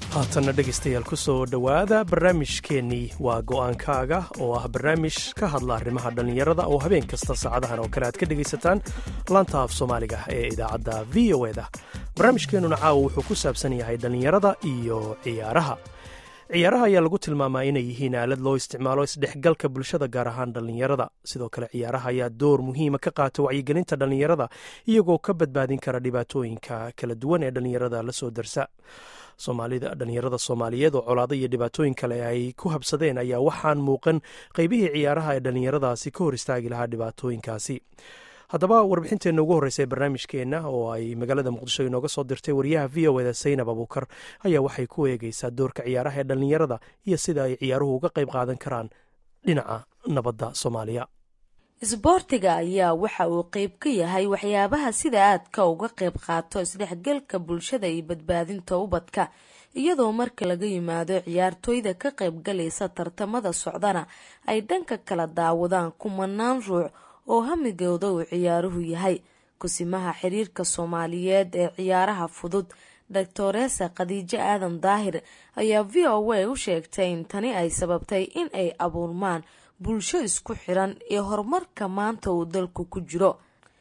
haatanna dhegaystayaal ku soo dhowaada barnaamijkeennii waa go'aankaaga oo ah barnaamij ka hadla arrimaha dhallinyarada oo habeen kasta saacadahan oo kale aad ka dhegaysataan laanta af soomaaliga ee idaacadda v o eda barnaamijkeennuna caawa wuxuu ku saabsan yahay dhallinyarada iyo ciyaaraha ciyaaraha ayaa lagu tilmaamaa inay yihiin aalad loo isticmaalo isdhexgalka bulshada gaar ahaan dhallinyarada sidoo kale ciyaaraha ayaa door muhiima ka qaata wacyigelinta dhallinyarada iyagoo ka badbaadin kara dhibaatooyinka kala duwan ee dhallinyarada la soo darsa soomaalida dhallinyarada soomaaliyeed oo colaado iyo dhibaatooyin kale ay ku habsadeen ayaa waxaan muuqan qeybihii ciyaaraha ee dhallinyaradaasi ka hor istaagi lahaa dhibaatooyinkaasi haddaba warbixinteenna ugu horreysa ee barnaamijkeenna oo ay magaalada muqdisho inooga soo dirtay wariyaha v o eda saynab abuukar ayaa waxay ku eegeysaa doorka ciyaaraha ee dhallinyarada iyo sida ay ciyaaruhu uga qayb qaadan karaan dhinaca nabadda soomaaliya isboortiga ayaa waxa uu qeyb ka yahay waxyaabaha sida aadka uga qayb qaato isdhexgalka bulshada iyo badbaadinta ubadka iyadoo marka laga yimaado ciyaartooyda ka qaybgalaysa tartamada socdana ay dhanka kala daawadaan kumanaan ruux oo hamigooda uu ciyaaruhu yahay kusimaha xiriirka soomaaliyeed ee ciyaaraha fudud doctoresa khadiijo aadan daahir ayaa v o a u sheegtay in tani ay sababtay in ay abuurmaan bulsho isku xiran iyo horumarka maanta uu dalku ku jiro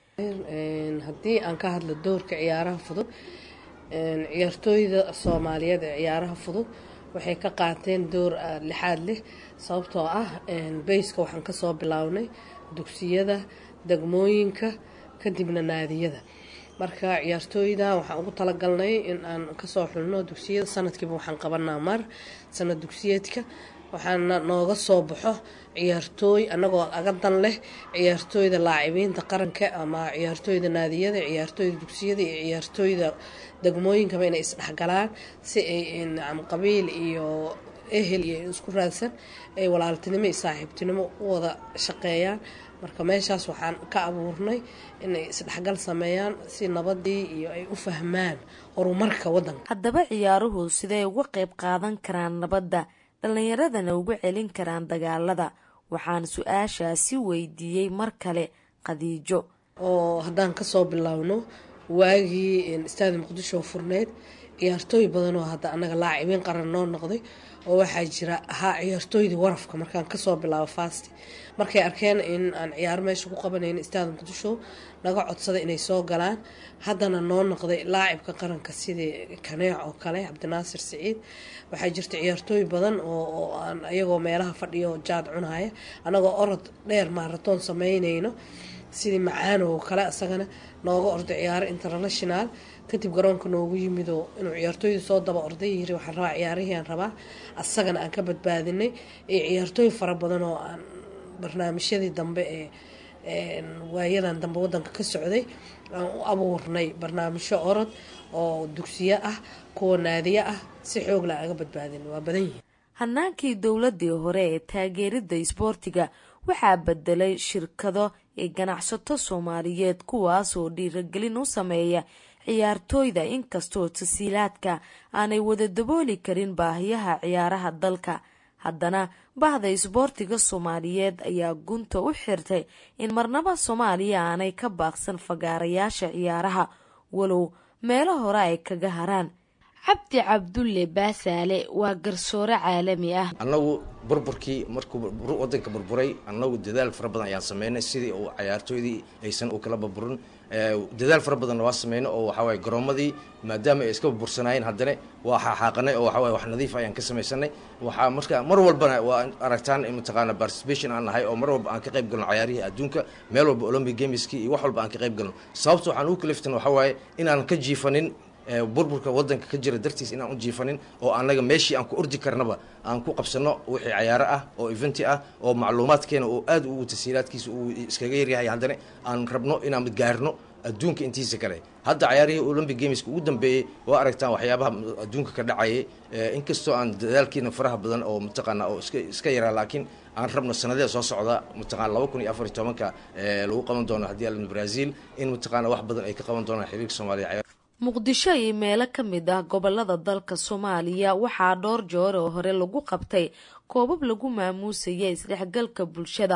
haddii aan ka hadlo doorka ciyaaraha fudud ciyaartooyda soomaaliyeed ee ciyaaraha fudud waxay ka qaateen door lixaad leh sababtoo ah bayska waxaan kasoo bilownay dugsiyada degmooyinka kadibna naadiyada marka ciyaartooyda waxaan ugu talagalnay in aan kasoo xulno dugsiyada sanadkiiba waxaan qabanaa mar sanad dugsiyeedka waxaana nooga soo baxo ciyaartooy anagoo aga dan leh ciyaartooyda laacibiinta qaranka ama ciyaartooyda naadiyada ciyaartooyda dugsiyada iyo ciyaartooyda degmooyinkaba inay isdhexgalaan si ay nacam qabiil iyo ehel iyo isku raadsan ay walaaltinimo iyo saaxiibtinimo u wada shaqeeyaan marka meeshaas waxaan ka abuurnay inay isdhexgal sameeyaan si nabadii iyo ay u fahmaan horumarka wadanka haddaba ciyaaruhu siday uga qayb qaadan karaan nabadda dhallinyaradana uga celin karaan dagaalada waxaan su-aashaasi weydiiyey mar kale khadiijo oo haddaan kasoo bilowno waagii istaadi muqdisho furneyd ciyaartooy badanoo hadda anaga laacibiin qaran noo noqday oo waxaa jira ahaa ciyaartooydii warafka markaan kasoo bilaabo fasti markay arkeen in aan ciyaaro meesha ku qabanayn istaadi muqdisho naga codsada inay soo galaan haddana noo noqday laacibka qaranka sidii kaneec oo kale cabdinaasir siciid waxaa jirta ciyaartooy badan oo aan ayagoo meelaha fadhiyo jaad cunaya anagoo orod dheer maaratoon sameynayno sidii macaano oo kale isagana nooga orday ciyaaro international kadib garoonka noogu yimidoo inuu ciyaartooyda soo daba orday yiri waxaan rabaa ciyaarihii aan rabaa asagana aan ka badbaadinay iyo ciyaartooy fara badan oo aan barnaamijyadii dambe ee waayadan dambe wadanka ka socday aan u abuurnay barnaamijyo orod oo dugsiyo ah kuwa naadiyo ah si xoogla aga badbaadin waa badan yihiin hanaankii dowladii hore ee taageerida isboortiga waxaa bedelay shirkado ee ganacsato soomaaliyeed kuwaasoo dhiiragelin u sameeya ciyaartooyda inkastoo tasiilaadka aanay wada dabooli karin baahiyaha ciyaaraha dalka haddana bahda isboortiga soomaaliyeed ayaa gunta u xirtay in marnaba soomaaliya aanay ka baaqsan fagaarayaasha ciyaaraha walow meelo hore ay kaga haraan cabdi cabdulle baasaale waa garsoore caalami ah annagu burburkii markuu wadanka burburay annagu dadaal fara badan ayaan sameynay sidii uu cayaartooydii aysan u kala burburin dadaal fara badanna waa sameynay oo waxawaaye garoomadii maadaama ay iska burbursanaayeen haddana waa xaaqanay oo waxawaaye wax nadiif ayaan ka samaysanay waxaa marka mar walbana waa aragtaan in mataqaana participation aan nahay oo mar walba aan ka qayb galno cayaarihii adduunka meel walba olympic gameski iyo wax walba aan ka qayb galno sababta waxaan ugu kaliftan waxawaaye inaan ka jiifanin burburka wadanka ka jira dartiis inaan u jiifanin oo anaga meeshii aan ku ordi karnaba aan ku qabsano wixii cayaaro ah oo eventi ah oo macluumaadkeena oo aad ugu tasiilaadkiisa uu iskaga yaryahay haddana aan rabno inaan gaarno adduunka intiisa kale hadda cayaarihii olympic gameska ugu dambeeyey waa aragtaan waxyaabaha adduunka ka dhacayay inkastoo aan dadaalkiina faraha badan oo mataqaana oo iska iska yaraa laakiin aan rabno sanadee soo socda mataqana laba kun iyo afar iyo tobanka lagu qaban doono haddii aln brazil in mataqaana wax badan ay ka qaban doonaan xiriirka soomaaliya muqdisho iyo meelo ka mid ah gobolada dalka soomaaliya waxaa dhowr joor oo hore lagu qabtay koobab lagu maamuusaya isdhexgalka bulshada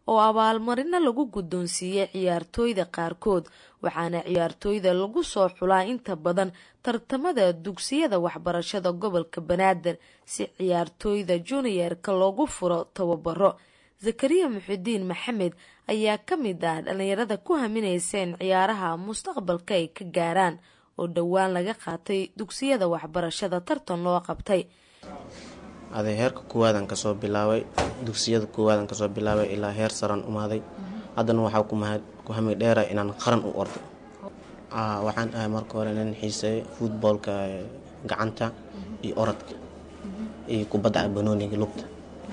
oo abaalmarino lagu guddoonsiiyey ciyaartooyda qaarkood waxaana ciyaartooyda lagu soo xulaa inta badan tartamada dugsiyada waxbarashada gobolka banaadir si ciyaartooyda junior-ka loogu furo tababaro zakariya muxidiin maxamed ayaa ka mid ah dhalinyarada ku haminaysa in ciyaaraha mustaqbalka ay ka gaaraan oo dhowaan laga qaatay dugsiyada waxbarashada tartan loo qabtay aday heerka koowaadaan kasoo bilaabay dugsiyada koowaadaan kasoo bilaabay ilaa heer saran umaaday haddana waxaa ku hami dheera inaan qaran u ordo waxaan ahay marka hore nin xiiseeyo futboolka gacanta iyo orodka iyo kubadda banooniga lugta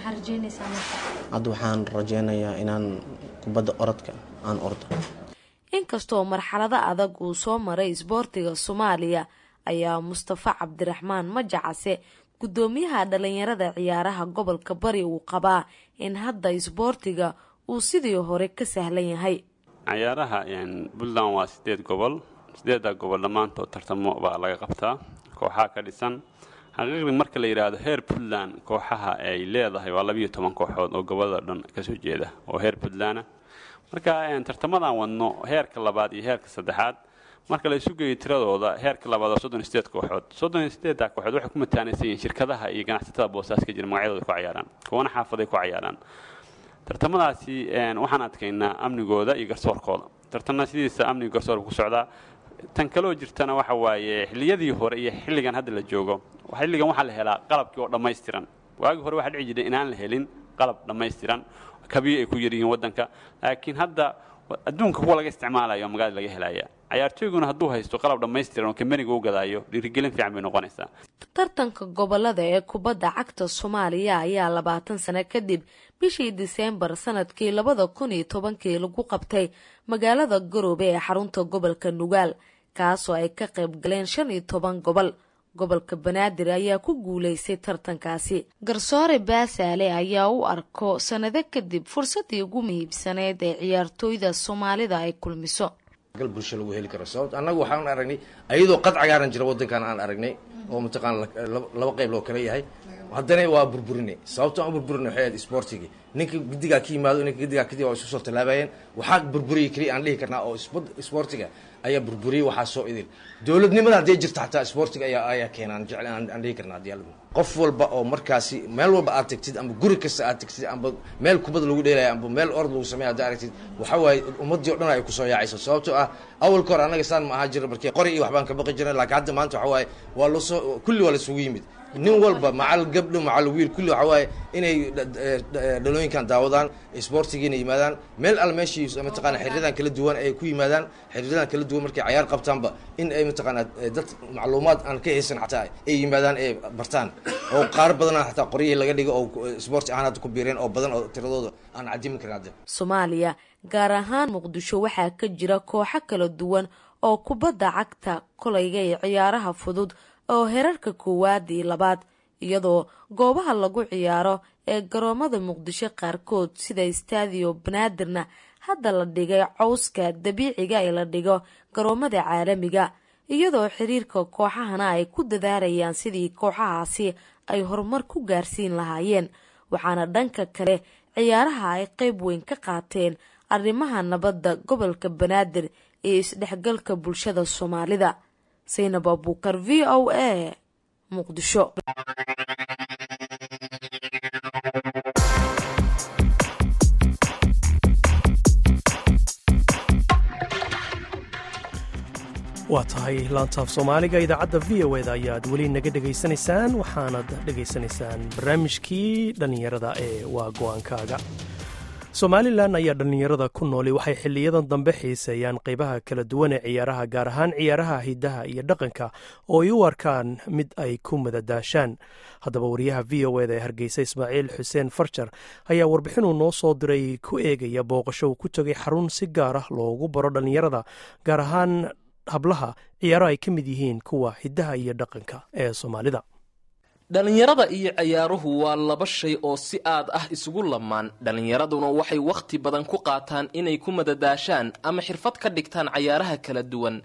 hadda waxaan rajeynayaa inaan kubadda orodka aan ordo inkastoo marxalado adag uu soo maray isboortiga soomaaliya ayaa mustafa cabdiraxmaan majacase guddoomiyaha dhalinyarada ciyaaraha gobolka bari uu qabaa in hadda isboortiga uu sidii hore ka sahlan yahay ciyaaraha puntland waa sideed gobol sideedda gobol dhammaantood tartamo baa laga qabtaa kooxaha ka dhisan xaqiiqdii marka la yidhaahdo heer puntland kooxaha ay leedahay waa labiiyo toban kooxood oo gobolada dhan kasoo jeeda oo heer puntlandah marka tartamadan wadno heerka labaad iyo heerka saddexaad marka la isu geeyo tiradooda heerka labaad waa soddon iyo sideed kooxood soddon iyo sideedda kooxood waxay ku mataanaysan yihiin shirkadaha iyo ganacsatada boosaas ka jira magacyadooda ku cayaaraan kuwana xaafaday ku cayaaraan tartamadaasi waxaan adkaynaa amnigooda iyo garsoorkooda tartamada sidiisa amniga garsoorka ku socdaa tan kaloo jirtana waxa waaye xilliyadii hore iyo xilligan hadda la joogo xilligan waxaa la helaa qalabkii oo dhammaystiran waagii hore waxaa dhici jiray inaan la helin qalab dhammaystiran kabiyo ay ku yaryihiin waddanka laakiin hadda adduunka kuwa laga isticmaalayo magaalada laga helaya cayaartooyguna hadduu haysto qalab dhammaystiran oo kambaniga u gadaayo dhiirigelin fiican bay noqonaysaa tartanka gobolada ee kubadda cagta soomaaliya ayaa labaatan sano kadib bishii diseembar sanadkii labada kun iyo tobankii lagu qabtay magaalada garoobe ee xarunta gobolka nugaal kaasoo ay ka qayb galeen shan iyo toban gobol gobolka banaadir ayaa ku guulaystay tartankaasi garsoore baasaale ayaa u arko sannado kadib fursaddii ugu muhiibsaneyd ee ciyaartooyda soomaalida ay kulmiso gal bulsho lagu heli karo sababto annagu waxaan aragnay ayadoo qad cagaaran jira waddankan aan aragnay oo mataqaana laba qayb loo kala yahay haddana waa burburinay sababto aan burburinay waxay ahayd isboortigii ninka guddigaa ka yimaado ninka guddigaa kadib waa isu soo tallaabayeen waxaa burburiyay keliya aan dhihi karnaa oo isboortiga ayaa burburiyey waxaa soo idil dowladnimada haddii jirta xataa isboortiga ayaa ayaa keenaan jecel aan dhihi karnaa haddii alla qof walba oo markaasi meel walba aad tagtid amba guri kasta aad tagtid amba meel kubad lagu dheelaya amba meel ord lagu sameeya haddaa aragtid waxa waaye ummaddii o dhan ay kusoo yaacayso sababtoo ah awalka hore annaga saan ma ahaa jira markii qori iyo waxbaan ka baqi jirnay laakiin hadda maanta waxa waaye waa lasoo kulli waa lasugu yimid nin walba macal gabdho macal wiil kulli waxa waaye inay dhalooyinkan daawadaan isboortigiina yimaadaan meel al meeshii mataqaana xiriiradan kala duwan ay ku yimaadaan xiriiradan kala duwan markay cayaar qabtaanba in ay mataqaana dad macluumaad aan ka haysan xataa ay yimaadaan ay bartaan oo qaar badana xataa qoryihii laga dhigo oo isboorti ahaan hadda ku biireen oo badan oo tiradooda aan cadimin karin hadda soomaaliya gaar ahaan muqdisho waxaa ka jira kooxo kala duwan oo kubadda cagta kolayga iyo ciyaaraha fudud oo herarka koowaad iyo labaad iyadoo goobaha lagu ciyaaro ee garoomada muqdisho qaarkood sida istaadiyo banaadirna hadda la dhigay cawska dabiiciga ee la dhigo garoomada caalamiga iyadoo xiriirka kooxahana ay ku dadaalayaan sidii kooxahaasi ay horumar ku gaarsiin lahaayeen waxaana dhanka kale ciyaaraha ay qeyb weyn ka qaateen arrimaha nabadda gobolka banaadir iyo isdhexgalka bulshada soomaalida saynab abuukar v o a muqdisho waa tahay laantaaf soomaaliga idaacadda v o eda ayaad weli naga dhegaysanaysaan waxaanad dhegaysanaysaan barnaamijkii dhallinyarada ee waa go-aankaaga somalilan ayaa dhallinyarada ku nooli waxay xiliyadan dambe xiiseeyaan qeybaha kala duwan ee ciyaaraha gaar ahaan ciyaaraha hidaha iyo dhaqanka oo ay u arkaan mid ay ku madadaashaan haddaba wariyaha v o eda ee hargeysa ismaaciil xuseen farjar ayaa warbixinuu noo soo diray ku eegaya booqasho uu ku tegay xarun si gaar ah loogu baro dhallinyarada gaar ahaan hablaha ciyaaro ay ka mid yihiin kuwa hidaha iyo dhaqanka ee soomaalida dhallinyarada iyo ciyaaruhu waa laba shay oo si aad ah isugu lamaan dhallinyaraduna waxay wakhti badan ku qaataan inay ku madadaashaan ama xirfad ka dhigtaan cayaaraha kala duwan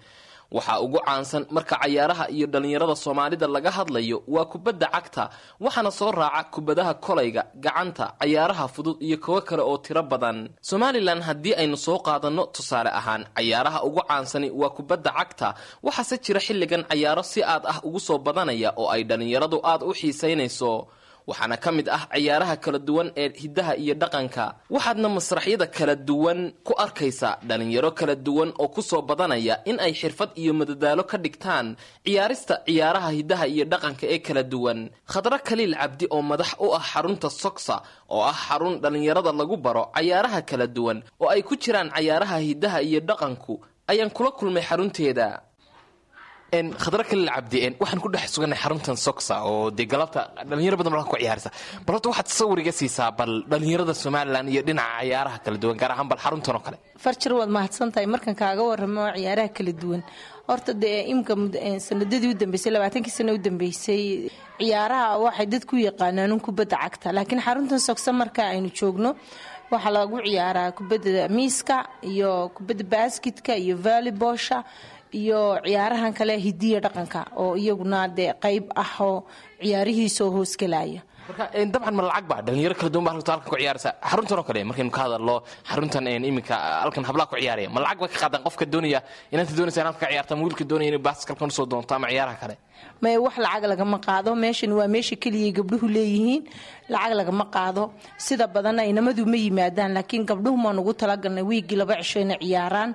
waxaa ugu caansan marka cayaaraha iyo dhallinyarada soomaalida laga hadlayo waa kubadda cagta waxaana soo raaca kubadaha kolayga gacanta cayaaraha fudud iyo kuwo kale oo tiro badan somalilan haddii aynu soo qaadanno tusaale ahaan cayaaraha ugu caansani waa kubadda cagta waxaase jira xilligan cayaaro si aad ah ugu soo badanaya oo ay dhallinyaradu aad u xiisaynayso waxaana ka mid ah ciyaaraha kala duwan ee hiddaha iyo dhaqanka waxaadna masraxyada kala duwan ku arkaysaa dhalinyaro kala duwan oo kusoo badanaya in ay xirfad iyo madadaalo ka dhigtaan ciyaarista ciyaaraha hiddaha iyo dhaqanka ee kala duwan khadro kaliil cabdi oo madax u ah xarunta soksa oo ah xarun dhallinyarada lagu baro cayaaraha kala duwan oo ay ku jiraan cayaaraha hiddaha iyo dhaqanku ayaan kula kulmay xarunteeda khadra kalil cabdi waxaan ku dhex suganay xaruntan soxa oo dee galabta dhalinyaro badan halkan ku ciyaaraysa bal horta waxaad sawiriga siisaa bal dhalinyarada somalilan iyo dhinaca cayaaraha kala duwan gaar ahaan bal xaruntan oo kale farjir waad mahadsan tahay markan kaaga waramo ciyaaraha kala duwan horta dee imka sanadadii u dambeysay labaatankii sano u dambeysay ciyaaraha waxay dadku yaqaanaan kubadda cagta laakiin xaruntan sogsa marka aynu joogno waxaa lagu ciyaaraa kubadda miiska iyo kubadda basketka iyo valleybosha iyo ciyaarahan kale hidiya dhaqanka oo iyaguna dee qeyb ah oo ciyaarihiisaoo hoosgelaya marka dabcan ma lacag ba dhalinyaro kala duwan ba halka halkan ku ciyaaraysa xaruntan oo kale markaynu ka hadalno xaruntan iminka halkan hablaha ku ciyaaraya ma lacag ba ka qaadaan qofka doonaya inaanta doonaysa in halka ka ciyaarta ama wiilka doonaya inay baaskalkan usoo doonto ama ciyaaraha kale may wax lacag lagama qaado meeshan waa meesha keliyay gabdhuhu leeyihiin lacag lagama qaado sida badanna inamadu ma yimaadaan laakiin gabdhuhu maan ugu talagalnay wiigii laba cisho inay ciyaaraan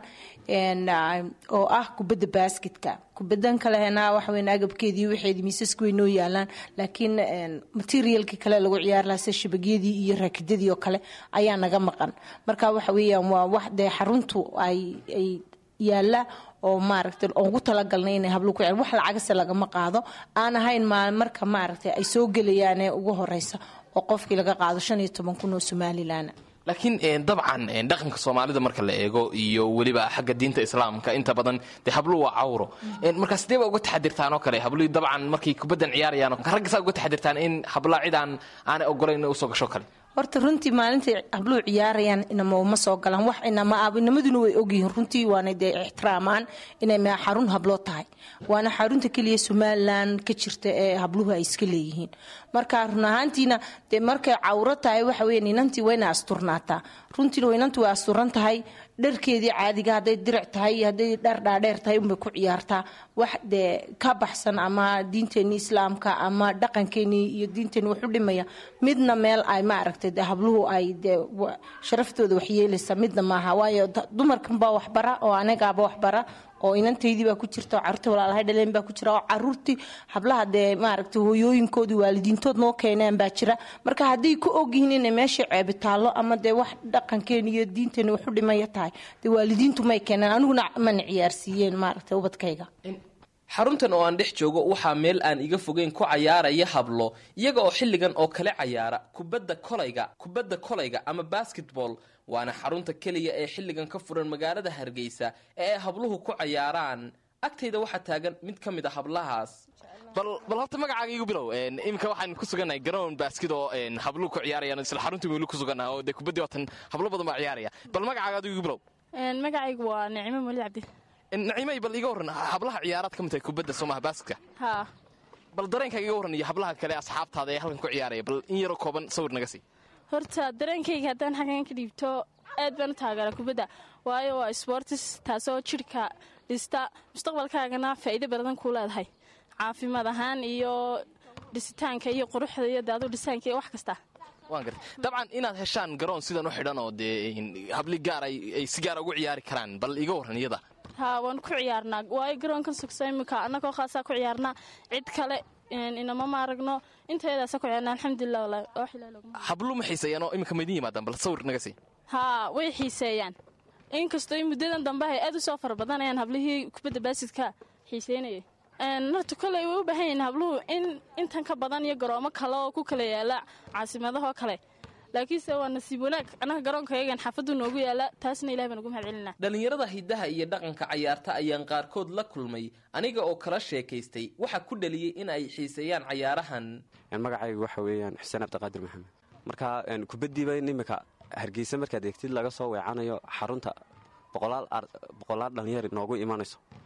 oo ah kubadda basketka kubadan kalena waxaweyn agabkeedii waxeedii miisaska way noo yaalaan laakiin materialkii kale lagu ciyaari lahaa sida shabagyadii iyo raakidadii oo kale ayaa naga maqan marka waxa weeyaan waa wax dee xaruntu ay ay yaala oo maaragtay ugu talagalnay inay hablo ku wax lacagase lagama qaado aan ahayn marka maaragtay ay soo gelayaan ee ugu horeysa oo qofkii laga qaado shan iyo toban kun oo somalilan laakiin dabcan dhaqanka soomaalida marka la eego iyo weliba xagga diinta islaamka inta badan dee habluhu waa cawro markaa sidee ba uga taxadirtaan oo kale habluhi dabcan markay kubaddan ciyaarayaan ragga saa uga taxadirtaan in hablaa cid aan aanay ogolayn usoo gasho kale horta runtii maalintay habluhu ciyaarayaan inama ma soo galaan wax inama inamaduna way ogyihiin runtii waana dee ixtiraamaan inay xarun habloo tahay waana xarunta keliya somalilan ka jirta ee habluhu ay iska leeyihiin marka run ahaantiina dee markay cawro tahay waxa weya inantii wayna asturnaataa runtiina inantu way asturan tahay dharkeedii caadiga hadday diric tahay iyo hadday dhar dhaadheer tahay unbay ku ciyaartaa wax dee ka baxsan ama diinteenii islaamka ama dhaqankeenii iyo diinteeni wax u dhimaya midna meel ay maaragtay de habluhu ay dee sharaftooda waxyeelaysa midna maaha waayo dumarkanbaa waxbara oo anagaaba waxbara oo inantaydii baa ku jirta oo caruurta walaalahay dhaleen baa ku jira oo caruurtii hablaha dee maaragtay hooyooyinkoodii waalidiintood noo keeneen baa jira marka hadday ku ogyihiin inay meesha ceebi taallo ama dee wax dhaqankeeni iyo diinteeni wax u dhimaya tahay dee waalidiintu may keeneen aniguna mana ciyaarsiiyeen maaragtay ubadkayga xaruntan oo aan dhex joogo waxaa meel aan iga fogeyn ku cayaaraya hablo iyaga oo xilligan oo kale cayaara kubadda kolayga kubadda kolayga ama basketball waana xarunta keliya ee xilligan ka furan magaalada hargeysa ee ay habluhu ku cayaaraan agtayda waxaa taagan mid ka mid a hablahaas bal horta magacaaga igu bilow iminka waxaan ku sugannahay garoon baaskid oo habluhu ku ciyaarayaan isla xaruntii weli ku sugannaha oo dee kubaddii waatan hablo badan baa ciyaaraya bal magacaaga adigu igu bilow magacaygu waa nicimo molid cabdi nacimay bal iga warran hablaha ciyaaraad ka mid tahay kubadda soomaha baaskidka haa bal dareenkaaga iga warran iyo hablaha kale asxaabtaada ee halkan ku ciyaaraya bal in yaroo kooban sawir naga sii horta dareenkayga haddaan xaggan ka dhiibto aad baan u taageera kubadda waayo waa sbortis taasoo jidhka dhista mustaqbalkaagana faa'iido badan kuu leedahay caafimaad ahaan iyo dhisitaanka iyo quruxda iyo daadu dhisaanka iyo wax kasta waan gartay dabcan inaad heshaan garoon sidan u xidhan oo dee habli gaar ay si gaara ugu ciyaari karaan bal iga warran iyada haa waan ku ciyaarnaa waayo garoonkan sugsa imika annagoo khaasaa ku ciyaarnaa cid kale inama maaragno intayadaasa ku ciyaarna alxamdulilah walahi oo xilaa loguma hablu ma xiiseeyaan oo iminka maydin yimaadaan bal sawir naga sii haa way xiiseeyaan inkastoo in muddadan dambe ay aad u soo fara badanayaan hablihii kubadda baasidka xiiseynayay horta koley way u baahan yihiin habluhu in intan ka badan iyo garoomo kale oo ku kala yaala caasimadahoo kale laakiinse waa nasiib wanaag annaga garoonkayagan xaafaddu noogu yaala taasna ilahi baan ugu mahad celinaa dhallinyarada hiddaha iyo dhaqanka cayaarta ayaan qaarkood la kulmay aniga oo kala sheekaystay waxaa ku dhaliyey in ay xiiseeyaan cayaarahan magacaygu waxa weeyaan xuseen cabdiqaadir maxamed marka kubaddiiba iminka hargeysa markaad eegtid laga soo weecanayo xarunta boqolaal dhallinyar noogu imanayso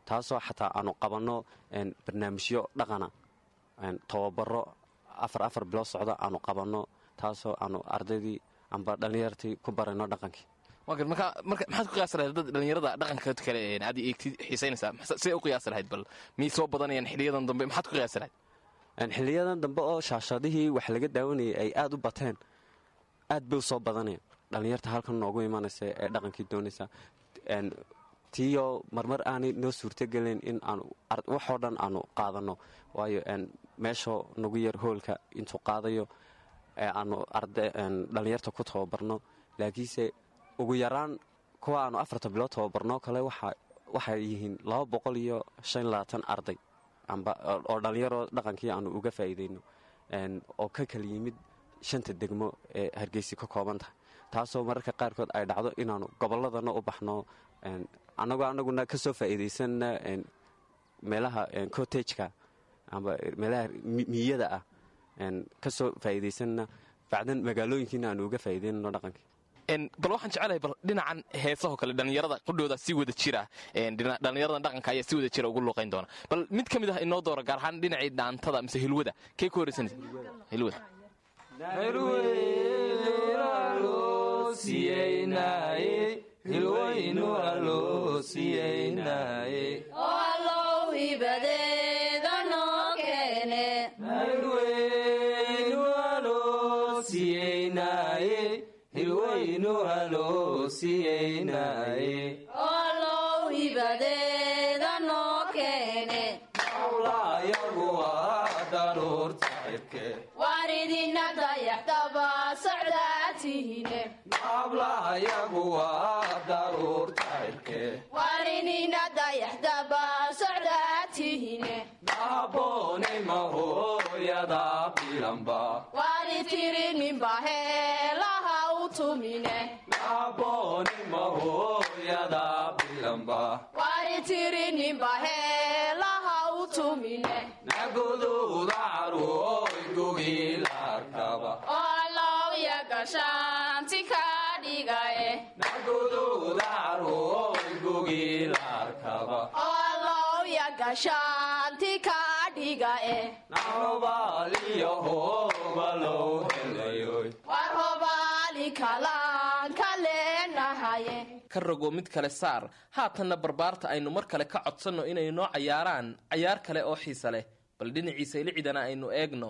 taasoo xataa aanu qabanno barnaamijyo dhaqana tobabaro afar afar bilood socda aanu qabanno taasoo aanu ardaydii amba dhallinyartii ku barayno dhaqankii marka maxaad ku qiyaasi lahayd dad dhallinyarada dhaqanka kale aad eegtid xiisaynaysaa see u qiyaasi lahayd bal miyay soo badanayaan xiliyadan dambe maxaad ku qiyaasi lahayd xiliyadan dambe oo shaashadihii wax laga daawanayay ay aad u bateen aad bay u soo badanayaan dhallinyarta halkan noogu imanaysa ee dhaqankii doonaysa tiyo marmar aanay noo suurtogelayn in aanu waxoo dhan aanu qaadanno waayo meeshoo nagu yar hoolka intuu qaadayo aanu dhallinyarta ku tababarno laakiinse ugu yaraan kuwa aanu afarta bilood tababarno kale waxay yihiin laba boqol iyo shan labaatan arday oo dhallinyaro dhaqankii aanu uga faa'iidayno oo ka kala yimid shanta degmo ee hargeysi ka kooban tahay taasoo mararka qaarkood ay dhacdo inaanu gobolladana u baxno annagoo anaguna ka soo faa'iidaysanna meelaha cotageka amba meelaha miyada ah ka soo faa'iidaysanna bacdan magaalooyinkiina aanu uga faa'iidaynano dhaqankii bal waxaan jecelahay bal dhinacan heesahoo kale dhallinyarada qudhooda si wada jira dhallinyaradan dhaqanka ayaa si wada jira ugu luuqayn doona bal mid ka mid ah inoo doora gaar ahaan dhinacii dhaantada mise hilwada kee ku horeysanaysa hilwada ka rogo mid kale saar haatanna barbaarta aynu mar kale ka codsanno inay noo cayaaraan cayaar kale oo xiisa leh bal dhinaciisa ilicidana aynu eegno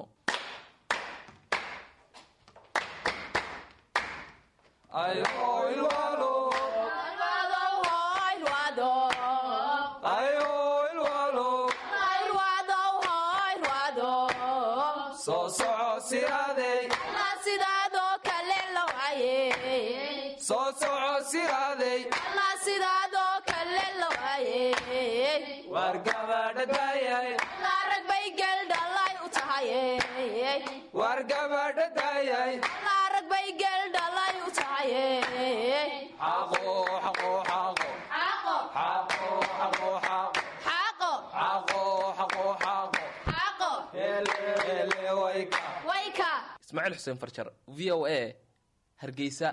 ismaaciil xuseen farjar v o a hargeysa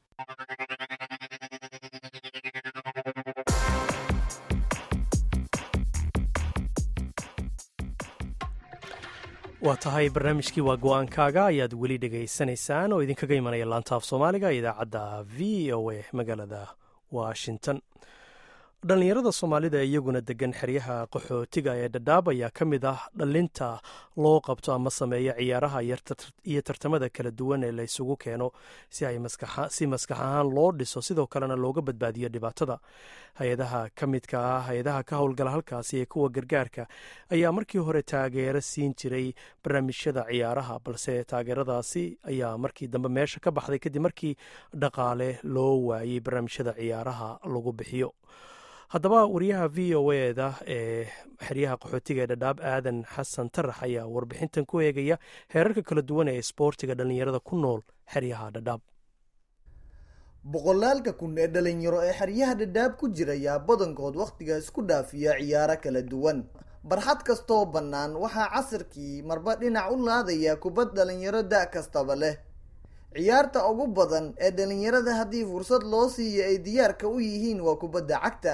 waa tahay barnaamijkii waa go-aankaaga ayaad weli dhegaysanaysaan oo idinkaga imanaya laantaaf soomaaliga idaacadda v o a magaalada washington dhallinyarada soomaalida iyaguna degan xeryaha qaxootiga ee dhadhaab ayaa ka mid ah dhalinta loo qabto ama sameeya ciyaaraha iyo tartamada kala duwan ee la ysugu keeno si maskax ahaan loo dhiso sidoo kalena looga badbaadiyo dhibaatada hay-adaha ka midka ah hay-adaha ka howlgala halkaasi ee kuwa gargaarka ayaa markii hore taageero siin jiray barnaamijyada ciyaaraha balse taageeradaasi ayaa markii dambe meesha ka baxday kadib markii dhaqaale loo waayey barnaamijyada ciyaaraha lagu bixiyo haddaba wariyaha v o eda ee xeryaha qaxootiga ee dhadhaab aadan xasan tarax ayaa warbixintan ku eegaya heerarka kala duwan ee isboortiga dhallinyarada ku nool xeryaha dhadhaab boqolaalka kun ee dhalinyaro ee xeryaha dhadhaab ku jirayaa badankood wakhtiga isku dhaafiya ciyaaro kala duwan barxad kastoo bannaan waxaa casirkii marba dhinac u laadaya kubad dhalinyaro da' kastaba leh ciyaarta ugu badan ee dhalinyarada haddii fursad loo siiyo ay diyaarka u yihiin waa kubadda cagta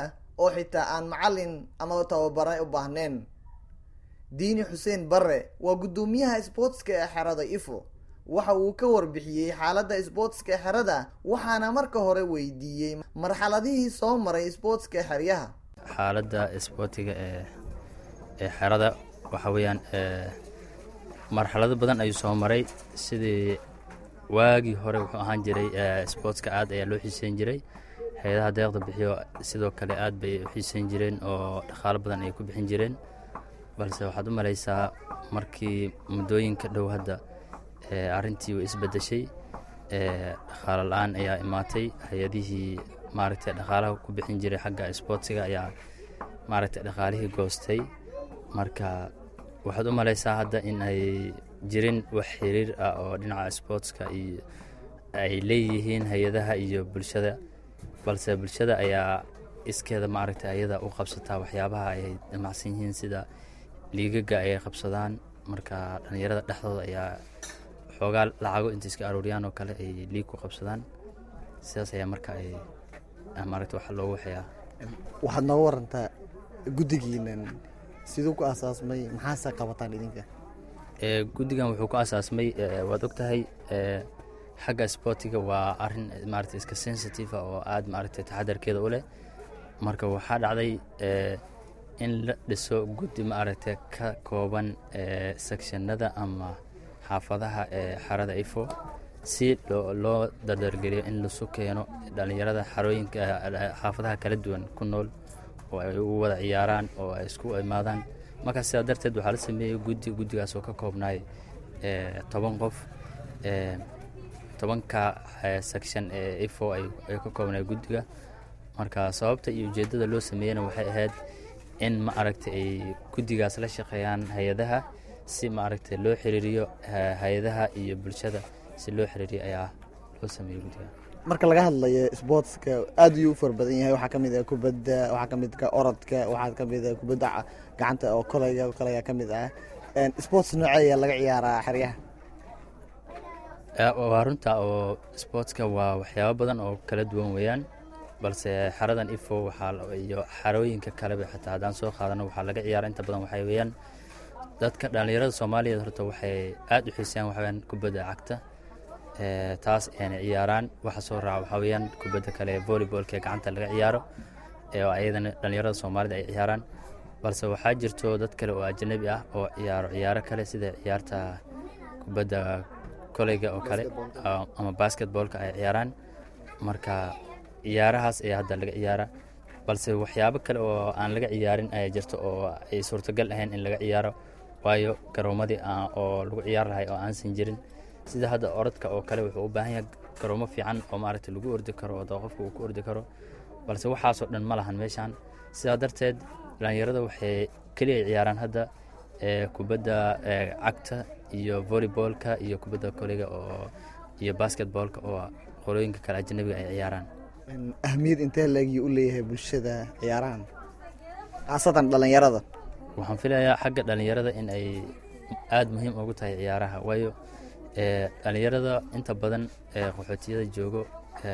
oo xitaa aan macalin ama tababare u baahneen diini xuseen barre waa guddoomiyaha sbootska ee xerada ifo waxa uu ka warbixiyey xaaladda sbootska xerada waxaana marka hore weydiiyey marxaladihii soo maray sbootska xeryaha xaaladda isboortiga ee ee xerada waxa weeyaan marxalado badan ayuu soo maray sidii waagii hore wuxuu ahaan jiray sbootska aad ayaa loo xiiseyn jiray hay-adaha deeqda bixiyo sidoo kale aad bay u xiiseyn jireen oo dhaqaalo badan ay ku bixin jireen balse waxaad u malaysaa markii muddooyinka dhow hadda arrintii way isbedeshay dhaqaalo la-aan ayaa imaatay hay-adihii maaragtay dhaqaalaha ku bixin jiray xagga sboortsiga ayaa maaragtay dhaqaalihii goostay marka waxaad u malaysaa hadda in ay jirin wax xiriir ah oo dhinaca sboortska iyo ay leeyihiin hay-adaha iyo bulshada balse bulshada ayaa iskeeda maaragtay ayada u qabsataa waxyaabaha ay damacsan yihiin sida liigaga ayay qabsadaan marka dhallinyarada dhexdooda ayaa xoogaa lacago inta iska arooriyaan oo kale ay liig ku qabsadaan sidaas ayaa marka ay maaragta waxa loogu waxeeyaa waxaad nooga warantaa guddigiinan siduu ku asaasmay maxaase qabataan idinka guddigan wuxuu ku asaasmay waad og tahay xagga sboortiga waa arin maaragta iska sensitive oo aad maaragtay taxadarkeeda u leh marka waxaa dhacday in la dhiso guddi maaragtay ka kooban sectionada ama xaafadaha ee xarada ifo si loo dardargeliyo in lasu keeno dhallinyarada xarooyinka xaafadaha kala duwan ku nool oo ay u wada ciyaaraan oo ay isku imaadaan markaa sidaa darteed waxaa la sameeyey guddi guddigaas oo ka koobnaay toban qof tobanka section ee ifo ay ka koobnaay guddiga marka sababta iyo ujeeddada loo sameeyena waxay ahayd in ma aragtay ay guddigaas la shaqeeyaan hay-adaha si maaragtay loo xiriiriyo hay-adaha iyo bulshada si loo xiriiriyo ayaa loo sameeyey guddiga marka laga hadlayo sboortska aad ayuu u fara badan yahay waxaa kamid ah kubadda waxaa kamid ka orodka waxaa kamid ah kubadda gacanta oo kolayga oo kale ayaa kamid ah sports noocee ayaa laga ciyaaraa xeryaha waa runta oo sportska waa waxyaabo badan oo kala duwan weeyaan balse xaradan ifo waxaa iyo xarooyinka kaleba xitaa haddaan soo qaadano waxaa laga ciyaara inta badan waxay weeyaan dadka dhallinyarada soomaaliyeed horta waxay aad u xiisayaan waxaweyaan kubadda cagta taas ayna ciyaaraan waxa soo raaca waxaa weeyaan kubadda kale volleybolka ee gacanta laga ciyaaro oo ayadana dhallinyarada soomaalida ay ciyaaraan balse waxaa jirto dad kale oo ajanabi ah oo ciyaaro ciyaaro kale sida ciyaarta kubadda koleyga oo kale ama basketboolka ay ciyaaraan marka ciyaarahaas ayaa hadda laga ciyaara balse waxyaabo kale oo aan laga ciyaarin ayaa jirto oo ay suurtagal ahayn in laga ciyaaro waayo garoomadii oo lagu ciyaar lahay oo aansan jirin sida hadda orodka oo kale wuxuu u baahan yahay garoomo fiican oo maaragtay lagu ordi karo oo qofka uu ku ordi karo balse waxaasoo dhan ma lahan meeshaan sidaa darteed dhallinyarada waxay keliya ciyaaraan hadda kubadda cagta iyo volleyboolka iyo kubadda koleyga oo iyo basketboolka oo qolooyinka kale ajanabiga ay ciyaaraan ahmiyad intee laegii u leeyahay bulshada ciyaarahan khaasatan dhallinyarada waxaan filayaa xagga dhallinyarada in ay aada muhiim ugu tahay ciyaaraha waayo dhallinyarada inta badan qaxootiyada joogo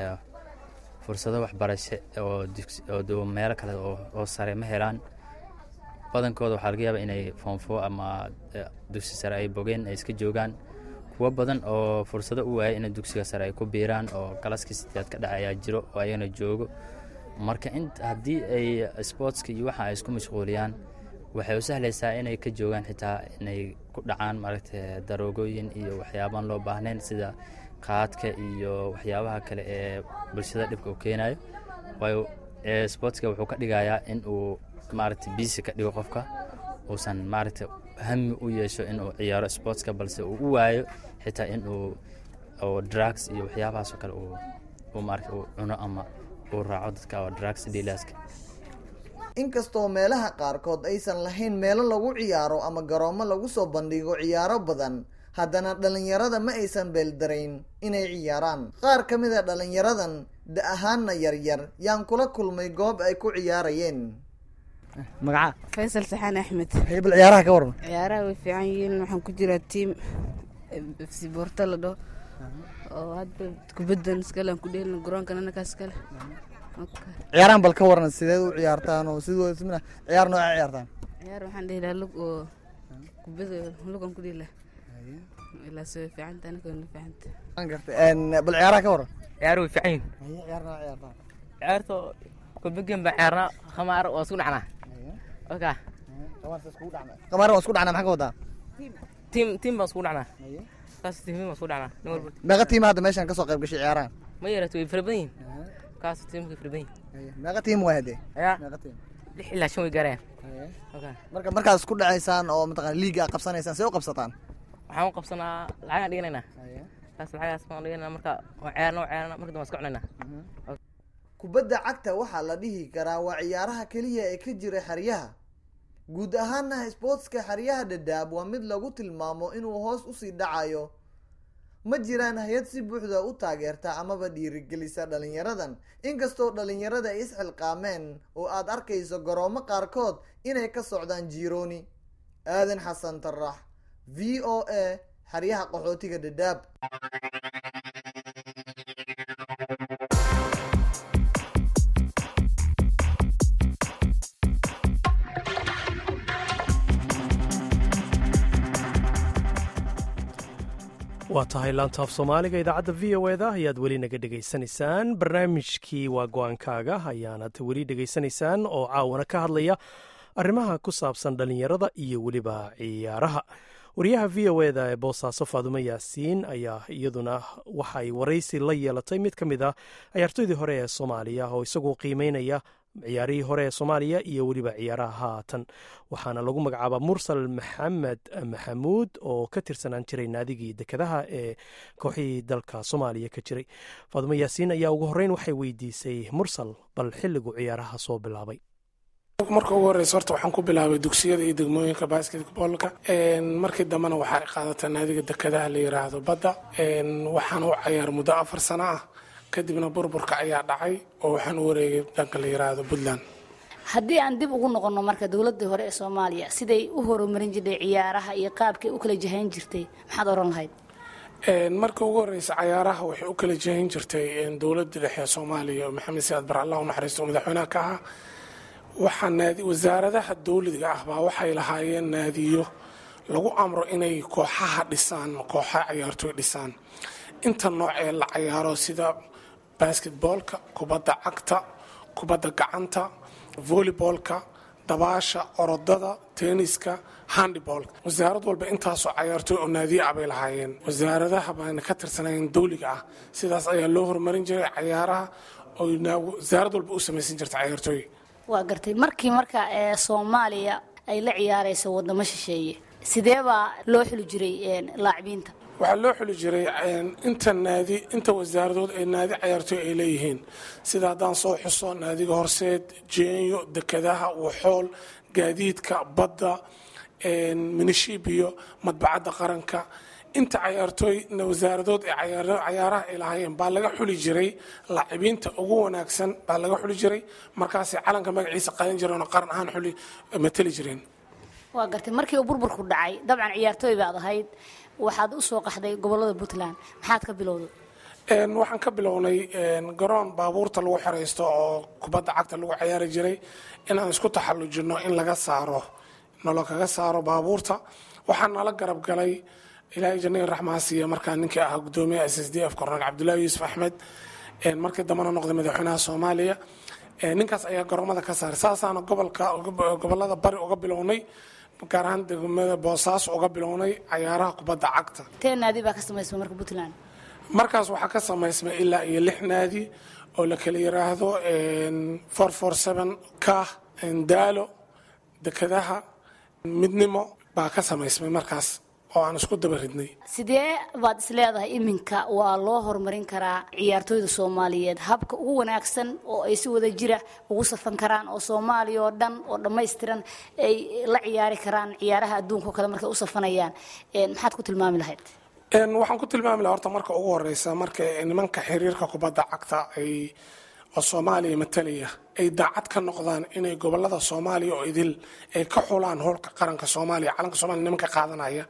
fursado waxbarasho oo meelo kale oo sare ma helaan badankooda waxaa laga yaaba inay foonfo ama dugsi sare ay bogeen ay iska joogaan kuwo badan oo fursado u waayay inay dugsiga sare ay ku biiraan oo galaskii sideed ka dhaca ayaa jiro oo ayagana joogo marka in haddii ay sportska iyo waxa ay isku mashquuliyaan waxay u sahlaysaa inay ka joogaan xitaa inay ku dhacaan maaragta daroogooyin iyo waxyaabaan loo baahnayn sida qaadka iyo waxyaabaha kale ee bulshada dhibka u keenayo waayo sportska wuxuu ka dhigayaa in uu maaragta biisi ka dhigo qofka uusan maaragta hami u yeesho inuu ciyaaro sportska balse uu u waayo xitaa inuu drugs iyo waxyaabahaasoo kale uu maarata uu cuno ama uu raaco dadka oo drugs dealerska inkastoo meelaha qaarkood aysan lahayn meelo lagu ciyaaro ama garoomo lagu soo bandhigo ciyaaro badan haddana dhallinyarada ma aysan beeldarayn inay ciyaaraan qaar ka mid a dhallinyaradan da ahaana yaryar yaan kula kulmay goob ay ku ciyaarayeen magaca faysal saxaan axmed bal ciyaaraha ka waran ciyaaraha way fiican yihiin waxaan ku jiraa tiam fsiboorta la dhaho oo hadba kubaddan iskale aan ku dheelina garoonkan anakaas iskale ciyaarahan bal ka waran sideed u ciyaartaan oo sidoo simina ciyaar nooca ciyaartaan ciyaar waxaan dhihi lahaa lug oo kubada lugan ku dhihi lahaa ilaa soo fiicanta aniga na fiicanta Waan gartay een bal ciyaaraha ka waran ciyaar way fiican yihiin ciyaar nooca ciyaartaan ciyaarta kubageen baa ciyaarnaa khamaar waa isku dhacnaa oka qamaar waa isku dhacnaa maxaa ka wadaa tiim tiim baan isku dhacnaa kaas tiim baan isku dhacnaa nin walba meeqa tiim hadda meeshan ka soo qayb gashay ciyaarahan ma yarato way fara badan yihiin kaas tiimka fara badan yihiin meeqa tiim waa hadee yaa meeqa tiim lix ilaa shan way gaarayaan oka marka markaad isku dhacaysaan oo mataqana liiga aad qabsanaysaan see u qabsataan waxaan u qabsanaa lacagaan dhiganaynaa kaas lacagaas baan dhiganaynaa marka waa ciyaarna waa ciyaarna marka dambe waan iska cunaynaa kubadda cagta waxaa la dhihi karaa waa ciyaaraha keliya ee ka jira xeryaha guud ahaana sbootska xeryaha dhadhaab waa mid lagu tilmaamo inuu hoos usii dhacayo ma jiraan hay-ad si buuxda u taageerta amaba dhiirigelisa dhalinyaradan inkastoo dhalinyarada ay isxilqaameen oo aad arkayso garoomo qaarkood inay ka socdaan jirooni aadan xasan tarax v o a xeryaha qaxootiga dhadhaab waa tahay laantaaf soomaaliga idaacadda v o eda ayaad weli naga dhegaysanaysaan barnaamijkii waa go-aankaaga ayaanad weli dhegaysanaysaan oo caawana ka hadlaya arrimaha ku saabsan dhallinyarada iyo weliba ciyaaraha wariyaha v o eda ee boosaaso faadumo yaasiin ayaa iyaduna waxay waraysi la yeelatay mid ka mid a ciyaartoydii hore ee soomaaliya oo isagoo qiimeynaya ciyaarihii hore ee soomaaliya iyo weliba ciyaaraha haatan waxaana lagu magacaabaa mursal maxamed maxamuud oo ka tirsanaan jiray naadigii dekedaha ee kooxihii dalka soomaaliya ka jiray faadumo yaasiin ayaa ugu horreyn waxay weydiisay mursal bal xilligu ciyaaraha soo bilaabay marka ugu horeysa horta waxaan ku bilaabay dugsiyada iyo degmooyinka basketbolka markii dambena waxaa qaadataa naadiga dekedaha la yiraahdo badda waxaan u cayaar muddo afar sano ah kadibna burburka ayaa dhacay oo waxaan u wareegay dhanka la yiraahdo puntland haddii aan dib ugu noqonno marka dowladii hore ee soomaaliya siday u horumarin jirtay ciyaaraha iyo qaabkay u kala jahayn jirtay maxaad oran lahayd marka ugu horeysa cayaaraha waxay u kala jahayn jirtay dowladda dhexe ee soomaaliya oo maxamed siyaad bar allah u naxariisto madaxweynaha ka ahaa waxaa naadi wasaaradaha dowliga ah baa waxay lahaayeen naadiyo lagu amro inay kooxaha dhisaan kooxaha ciyaartooy dhisaan inta nooc ee la cayaaro sida basketboolka kubadda cagta kubadda gacanta volleyboolka dabaasha orodada tenniska handibolka wasaarad walba intaasoo cayaartooy oo naadiya ah bay lahaayeen wasaaradaha baana ka tirsanayn dowliga ah sidaas ayaa loo horumarin jiray cayaaraha oo wasaarad walba u samaysan jirta cayaartooy waa gartay markii marka ee soomaaliya ay la ciyaarayso wadamo shisheeye sidee baa loo xuli jiray laacibiinta waxaa loo xuli jiray inta naadi inta wasaaradood ee naadi cayaartooy ay leeyihiin sida haddaan soo xuso naadiga horseed jeenyo dekedaha waxool gaadiidka badda minishibiyo madbacadda qaranka inta cayaartooy wasaaradood ee cayaaraha ay lahaayeen baa laga xuli jiray laacibiinta ugu wanaagsan baa laga xuli jiray markaasay calanka magaciisa qaadan jireen oo qaran ahaan xuli matali jireen waa gartay markii uu burburku dhacay dabcan ciyaartooy baad ahayd waxaad u soo qaxday gobolada puntland maxaad ka bilowday waxaan ka bilownay garoon baabuurta lagu xeraysto oo kubadda cagta lagu cayaari jiray inaan isku taxallujino in laga saaro nolo kaga saaro baabuurta waxaa nala garab galay ilaahay jannadii raxmaasiya markaa ninkii ahaa gudoomiyaha s s d f korneel cabdullaahi yuusuf axmed markii dambena noqday madaxweynaha soomaaliya ninkaas ayaa garoomada ka saaray saasaana gobolka gobolada bari uga bilownay gaar ahaan degmada boosaaso uga bilownay cayaaraha kubadda cagta tee naadi baa ka samaysmay marka puntland markaas waxaa ka samaysmay ilaa iyo lix naadi oo la kala yiraahdo four four seven kah daalo dekedaha midnimo baa ka samaysmay markaas oo aan isku daba ridnay sidee baad isleedahay iminka waa loo horumarin karaa ciyaartooyda soomaaliyeed habka ugu wanaagsan oo ay si wada jira ugu safan karaan oo soomaaliya oo dhan oo dhammaystiran ay la ciyaari karaan ciyaaraha adduunka oo kale markay u safanayaan maxaad ku tilmaami lahayd waxaan ku tilmaami lahaa horta marka ugu horeysa marka nimanka xiriirka kubadda cagta ay oo soomaaliya matalaya ay daacad ka noqdaan inay gobolada soomaaliya oo idil ay ka xulaan howlka qaranka soomaaliya calanka soomaliya nimanka qaadanaya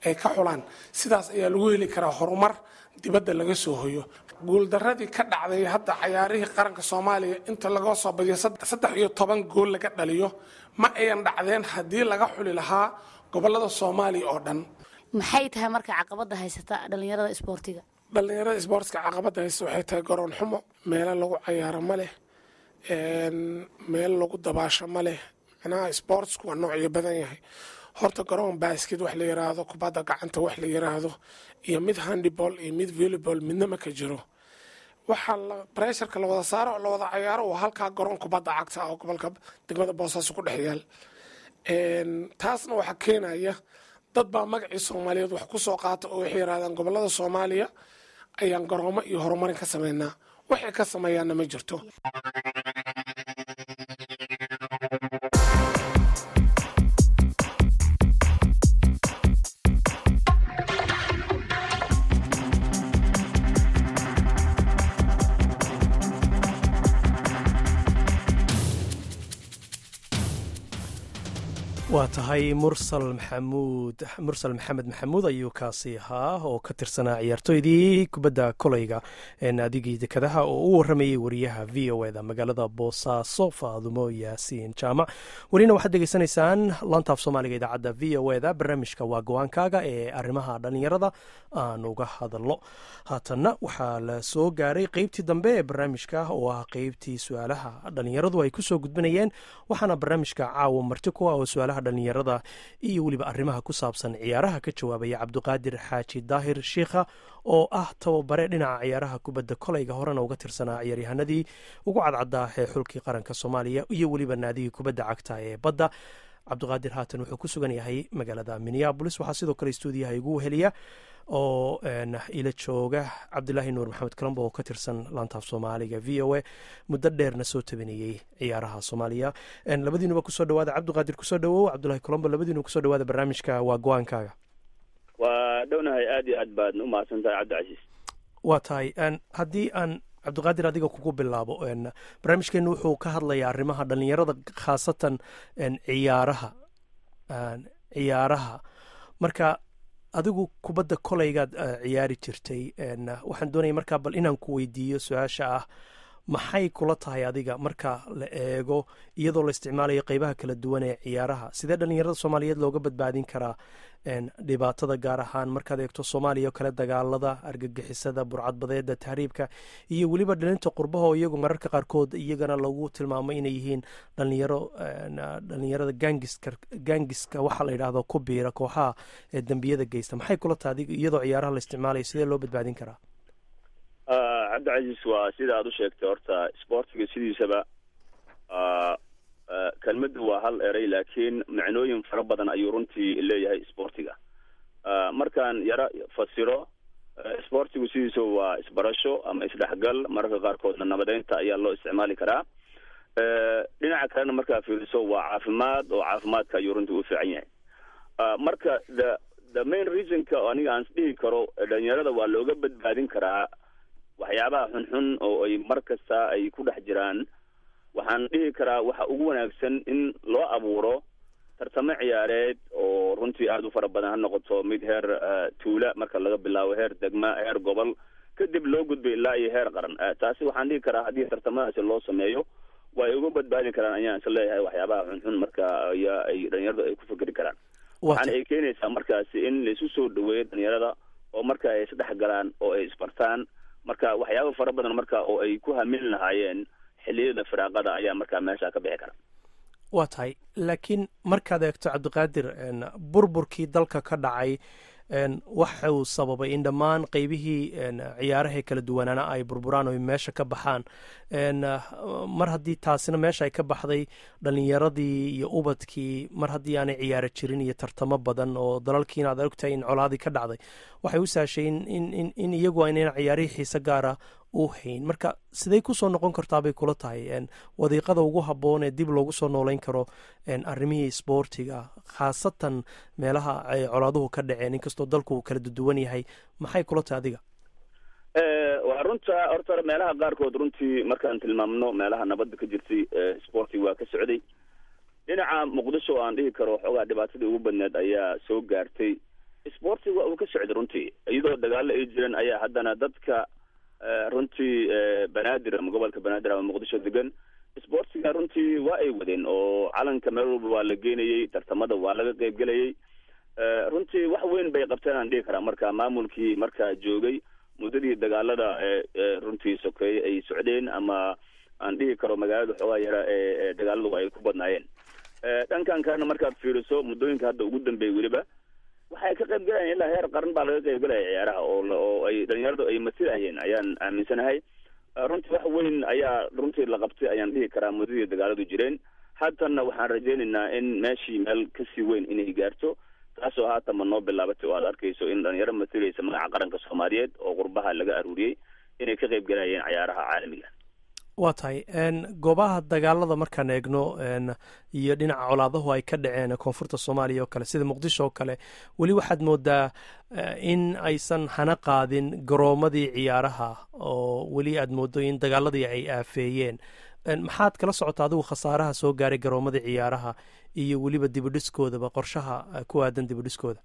ay ka xulaan sidaas ayaa lagu heli karaa horumar dibadda laga soo hoyo guuldaradii ka dhacday hadda cayaarihii qaranka soomaaliya inta laga soo badiyo saddex iyo toban gool laga dhaliyo ma ayan dhacdeen haddii laga xuli lahaa gobolada soomaaliya oo dhan maxay tahay marka caqabada haysata dhalinyarada isboortiga dhalinyarada isboortska caqabada haysta waxay tahay garoon xumo meelo lagu cayaaro ma leh meel lagu dabaasho ma leh micnaha sportsku waa noocyo badan yahay horta garoon basket wax la yiraahdo kubadda gacanta wax la yiraahdo iyo mid handiball iyo mid volleyball midna ma ka jiro waxaa bresharka la wada saaro oo la wada cayaaro waa halkaa garoon kubadda cagta oo gobolka degmada boosaaso ku dhex yaal taasna waxaa keenaya dad baa magacii soomaaliyeed wax ku soo qaata oo waxay yirahdaan gobolada soomaaliya ayaan garoomo iyo horumarin ka sameynaa waxay ka sameeyaanna ma jirto waa tahay mursal maxamuud mursal maxamed maxamuud ayuu kaasi ahaa oo ka tirsanaa ciyaartooydii kubadda koleyga naadigii dekadaha oo u waramayey wariyaha v o eda magaalada boosaaso faadumo yaasiin jaamac welina waxaad degeysanaysaan lantaaf soomaaliga idaacadda v o eda barnaamijka waa go-aankaaga ee arrimaha dhallinyarada aan uga hadalno haatanna waxaa la soo gaaray qeybtii dambe ee barnaamijka oo ah qeybtii su-aalaha dhallinyaradu ay kusoo gudbinayeen waxaana barnaamijka caawa marti ku ah oo su-aalaha dhallinyarada iyo weliba arrimaha ku saabsan ciyaaraha ka jawaabaya cabdiqaadir xaaji daahir shiikha oo ah tababare dhinaca ciyaaraha kubadda koleyga horena uga tirsanaa ciyaaryahanadii ugu cadcadaa ee xulkii qaranka soomaaliya iyo weliba naadigii kubadda cagta ee badda cabdiqaadir haatan wuxuu ku sugan yahay magaalada minneabolis waxaa sidoo kale stuudiyaha igu weheliya oo ila jooga cabdilaahi nuur maxamed colombo oo ka tirsan laantaaf soomaaliga v o a muddo dheerna soo tabinayey ciyaaraha soomaaliya labadiinuba kusoo dhawaada cabdiqaadir kusoo dhawow cabdulahi colombo labadiinuba kusoo dhawaada barnaamijka waa go-aankaaga waa dhownahay aad iyo aad baad u mahadsan tahay cabdicasiis waa tahay haddii aan cabdiqaadir adiga kugu bilaabo barnaamijkeenu wuxuu ka hadlayaa arrimaha dhalinyarada khaasatan ciyaaraha ciyaaraha marka adigu kubadda koleygaad ciyaari jirtay waxaan doonaya markaa bal inaan ku weydiiyo su-aasha ah maxay kula tahay adiga marka la eego iyadoo la isticmaalayo qeybaha kala duwan ee ciyaaraha sidee dhalinyarada soomaaliyeed looga badbaadin karaa dhibaatada gaar ahaan markaad eegto soomaaliya oo kale dagaalada argagixisada burcadbadeeda tahriibka iyo weliba dhalinta qurbaha oo iyagu mararka qaarkood iyagana lagu tilmaamo inay yihiin dhalinyaro dhalinyarada gangiska gangiska waxaa la yidhaahdo ku biira kooxaha ee dembiyada geysta maxay kula tahay adiga iyadoo ciyaaraha la isticmaalayo sidee loo badbaadin karaa cabdicasiis waa sida aad u sheegtay horta sportiga sidiisaba kelmadda waa hal eray laakiin macnooyin fara badan ayuu runtii leeyahay sportiga markaan yaro fasiro sportigu sidiisa waa isbarasho ama isdhexgal mararka qaarkoodna nabadeynta ayaa loo isticmaali karaa dhinaca kalena markaa fiiriso waa caafimaad oo caafimaadka ayuu runtii u fiican yahay marka the the main reasonka aniga aan isdhihi karo dhalinyarada waa looga badbaadin karaa waxyaabaha xunxun oo ay mar kasta ay ku dhex jiraan waxaan dhihi karaa waxa ugu wanaagsan in loo abuuro tartamo ciyaareed oo runtii aada u fara badan ha noqoto mid heer tuula marka laga bilaabo heer degma heer gobol kadib loo gudbay ilaa iyo heer qaran taasi waxaan dhihi karaa haddii tartamadaasi loo sameeyo way uga badbaadin karaan ayaan is leeyahay waxyaabaha xunxun marka ayaa ay dhalinyaradu ay ku fikeri karaan waxaana ay keenaysaa markaasi in laisu soo dhaweeyo dhalinyarada oo marka ay isdhex galaan oo ay isbartaan marka waxyaaba fara badan marka oo ay ku hamin lahaayeen xiliyada firaaqada ayaa markaa meesha ka bixi kara waa tahay laakiin markaad eegto cabdiqaadir burburkii dalka ka dhacay waxuu sababay in dhammaan qeybihii ciyaaraha kala duwanaana ay burburaan oo meesha ka baxaan mar haddii taasina meesha ay ka baxday dhalinyaradii iyo ubadkii mar haddii aanay ciyaaro jirin iyo tartamo badan oo dalalkiina aad ogtahay in colaadii ka dhacday waxay u saashay in iyagu aynan ciyaarihii xiise gaara u hayn marka siday kusoo noqon kartaa bay kula tahay wadiiqada ugu habboon ee dib loogu soo nooleyn karo arrimihii sboortiga khaasatan meelaha ay colaaduhu ka dhaceen inkastoo dalku uu kala duduwan yahay maxay kula tahay adiga waa runta horta meelaha qaarkood runtii markaan tilmaamno meelaha nabadda ka jirtay sporti waa ka socday dhinaca muqdisho aan dhihi karo xoogaa dhibaatadii ugu badneed ayaa soo gaartay sportiga uu ka socday runtii iyadoo dagaalo ay jireen ayaa haddana dadka runtii banaadir ama gobolka banaadir ama muqdisho degan sportiga runtii waa ay wadeen oo calanka meel walba waa la geenayey tartamada waa laga qeybgelayay runtii wax weyn bay qabteen aan dhihi karaa marka maamulkii markaa joogay muddadii dagaalada runtii sokeeye ay socdeen ama aan dhihi karo magaalada xoogaa yara ee dagaaladu ay ku badnaayeen dhankan kalena markaad fiiriso muddooyinka hadda ugu dambeeyay weliba waxay ka qayb galayaan ilaa heer qaran baa laga qayb galaya ciyaaraha oo oo ay dhalinyaradu ay masilayeen ayaan aaminsanahay runtii wax weyn ayaa runtii la qabtay ayaan dhihi karaa muddadii dagaaladu jireen haddana waxaan rajaynaynaa in meeshii meel kasii weyn inay gaarto taasoo haatanba noo bilaabatay oo aad arkayso in dhalinyaro masilaysa magaca qaranka soomaaliyeed oo qurbaha laga aruuriyey inay ka qayb galayeen ciyaaraha caalamiga waa tahay goobaha dagaalada markaan eegno iyo dhinaca colaadahu ay ka dhaceen koonfurta soomaaliya oo kale sida muqdisho oo kale weli waxaad moodaa in aysan hana qaadin garoomadii ciyaaraha oo weli aad moodo in dagaaladii ay aafeeyeen maxaad kala socota adigu khasaaraha soo gaaray garoomadii ciyaaraha iyo weliba dibidhiskoodaba qorshaha ku aadan dibidhiskooda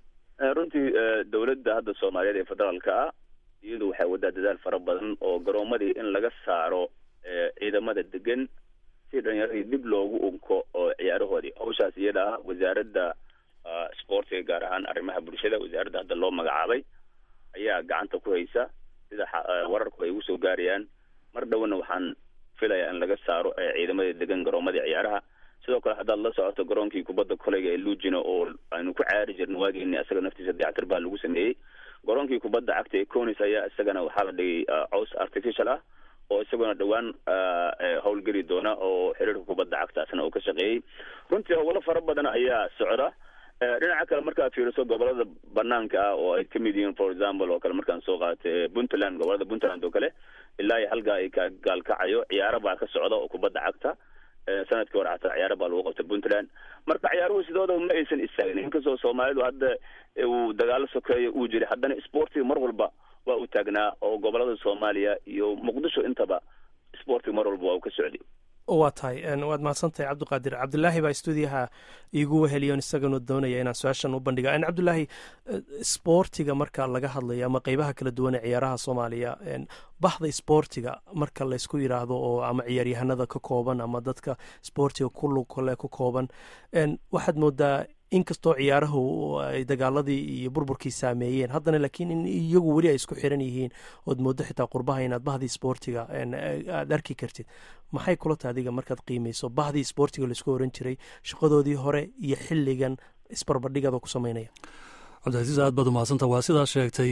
runtii dowladda hadda soomaaliyeed ee federaalka ah iyadu waxay wadaa dadaal fara badan oo garoomadii in laga saaro ciidamada degan si dhalinyaradii dib loogu unko oo ciyaarahoodii hawshaas iyada ah wasaaradda sportiga gaar ahaan arrimaha bulshada wasaaradda hadda loo magacaabay ayaa gacanta ku haysa sida wararku ay ugu soo gaarayaan mar dhowna waxaan filayaa in laga saaro ciidamada degan garoomadii ciyaaraha sidoo kale haddaad la socoto garoonkii kubadda koleyga ee luujina oo aynu ku ciyaari jirna waageeni isaga naftiisa dayactir baa lagu sameeyey garoonkii kubadda cagta ee conis ayaa isagana waxaa la dhigay cows artificial ah oo isaguna dhowaan howlgeli doona oo xiriirka kubadda cagta asna uu ka shaqeeyey runtii howlo fara badan ayaa socda dhinaca kale markaad fiiriso gobolada banaanka ah oo ay kamid yihiin for example oo kale markaan soo qaatay puntland gobolada puntland oo kale ilaa iyo halkaa ay ka gaalkacayo ciyaaro baa ka socda oo kubadda cagta sanadkii hore xataa ciyaaro baa lagu qabtay puntland marka ciyaaruhu sidoodaba ma aysan istaagin inkastoo soomaalidu hadda uu dagaalo sokeeyo uu jiray haddana sportiga mar walba waa u taagnaa oo gobolada soomaaliya iyo muqdisho intaba sportiga mar walba waa uu ka socday waa tahay waad mahadsantahay cabdiqaadir cabdilaahi baa stuudiyaha iigu weheliyon isaganu doonaya inaan su-aashan u bandhiga cabdilaahi sboortiga marka laga hadlayo ama qeybaha kala duwan ee ciyaaraha soomaaliya baxda sboortiga marka laysku yidhaahdo oo ama ciyaaryahanada ka kooban ama dadka sboortiga kulukale ku kooban waxaad moodaa inkastoo ciyaarahu ay dagaaladii iyo burburkii saameeyeen haddana laakiin in iyagu weli ay isku xiran yihiin ood moodo xitaa qurbaha inaad bahdii sboortiga aad arki kartid maxay kula tahay adiga markaad qiimeyso bahdii sboortiga laisku oran jiray shaqadoodii hore iyo xilligan isbarbardhigada ku sameynaya cabdicasiis aad baad umahadsanta waa sidaa sheegtay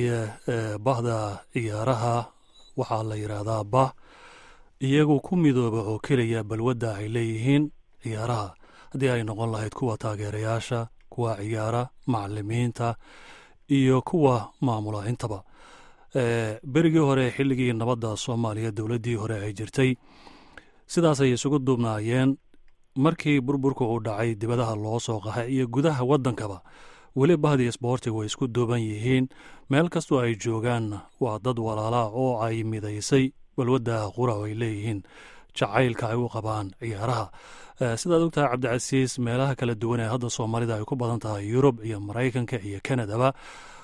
bahda ciyaaraha waxaa la yidhaahdaa bah iyagu ku midooba oo keliya balwadda ay leeyihiin ciyaaraha haddii ay noqon lahayd kuwa taageerayaasha kuwa ciyaara macalimiinta iyo kuwa maamula intaba berigii hore xilligii nabadda soomaaliya dowladdii hore ay jirtay sidaasay isugu duubnaayeen markii burburka uu dhacay dibadaha loo soo qaxay iyo gudaha waddankaba weli bahdii sboortiga way isku duuban yihiin meel kastoo ay joogaan waa dad walaalaa oo ay midaysay balwadda qura ay leeyihiin jacaylka ay u qabaan ciyaaraha sidaad ogtahay cabdicasiis meelaha kala duwan ee hadda soomaalida ay ku badan tahay yurub iyo maraykanka iyo kanadaba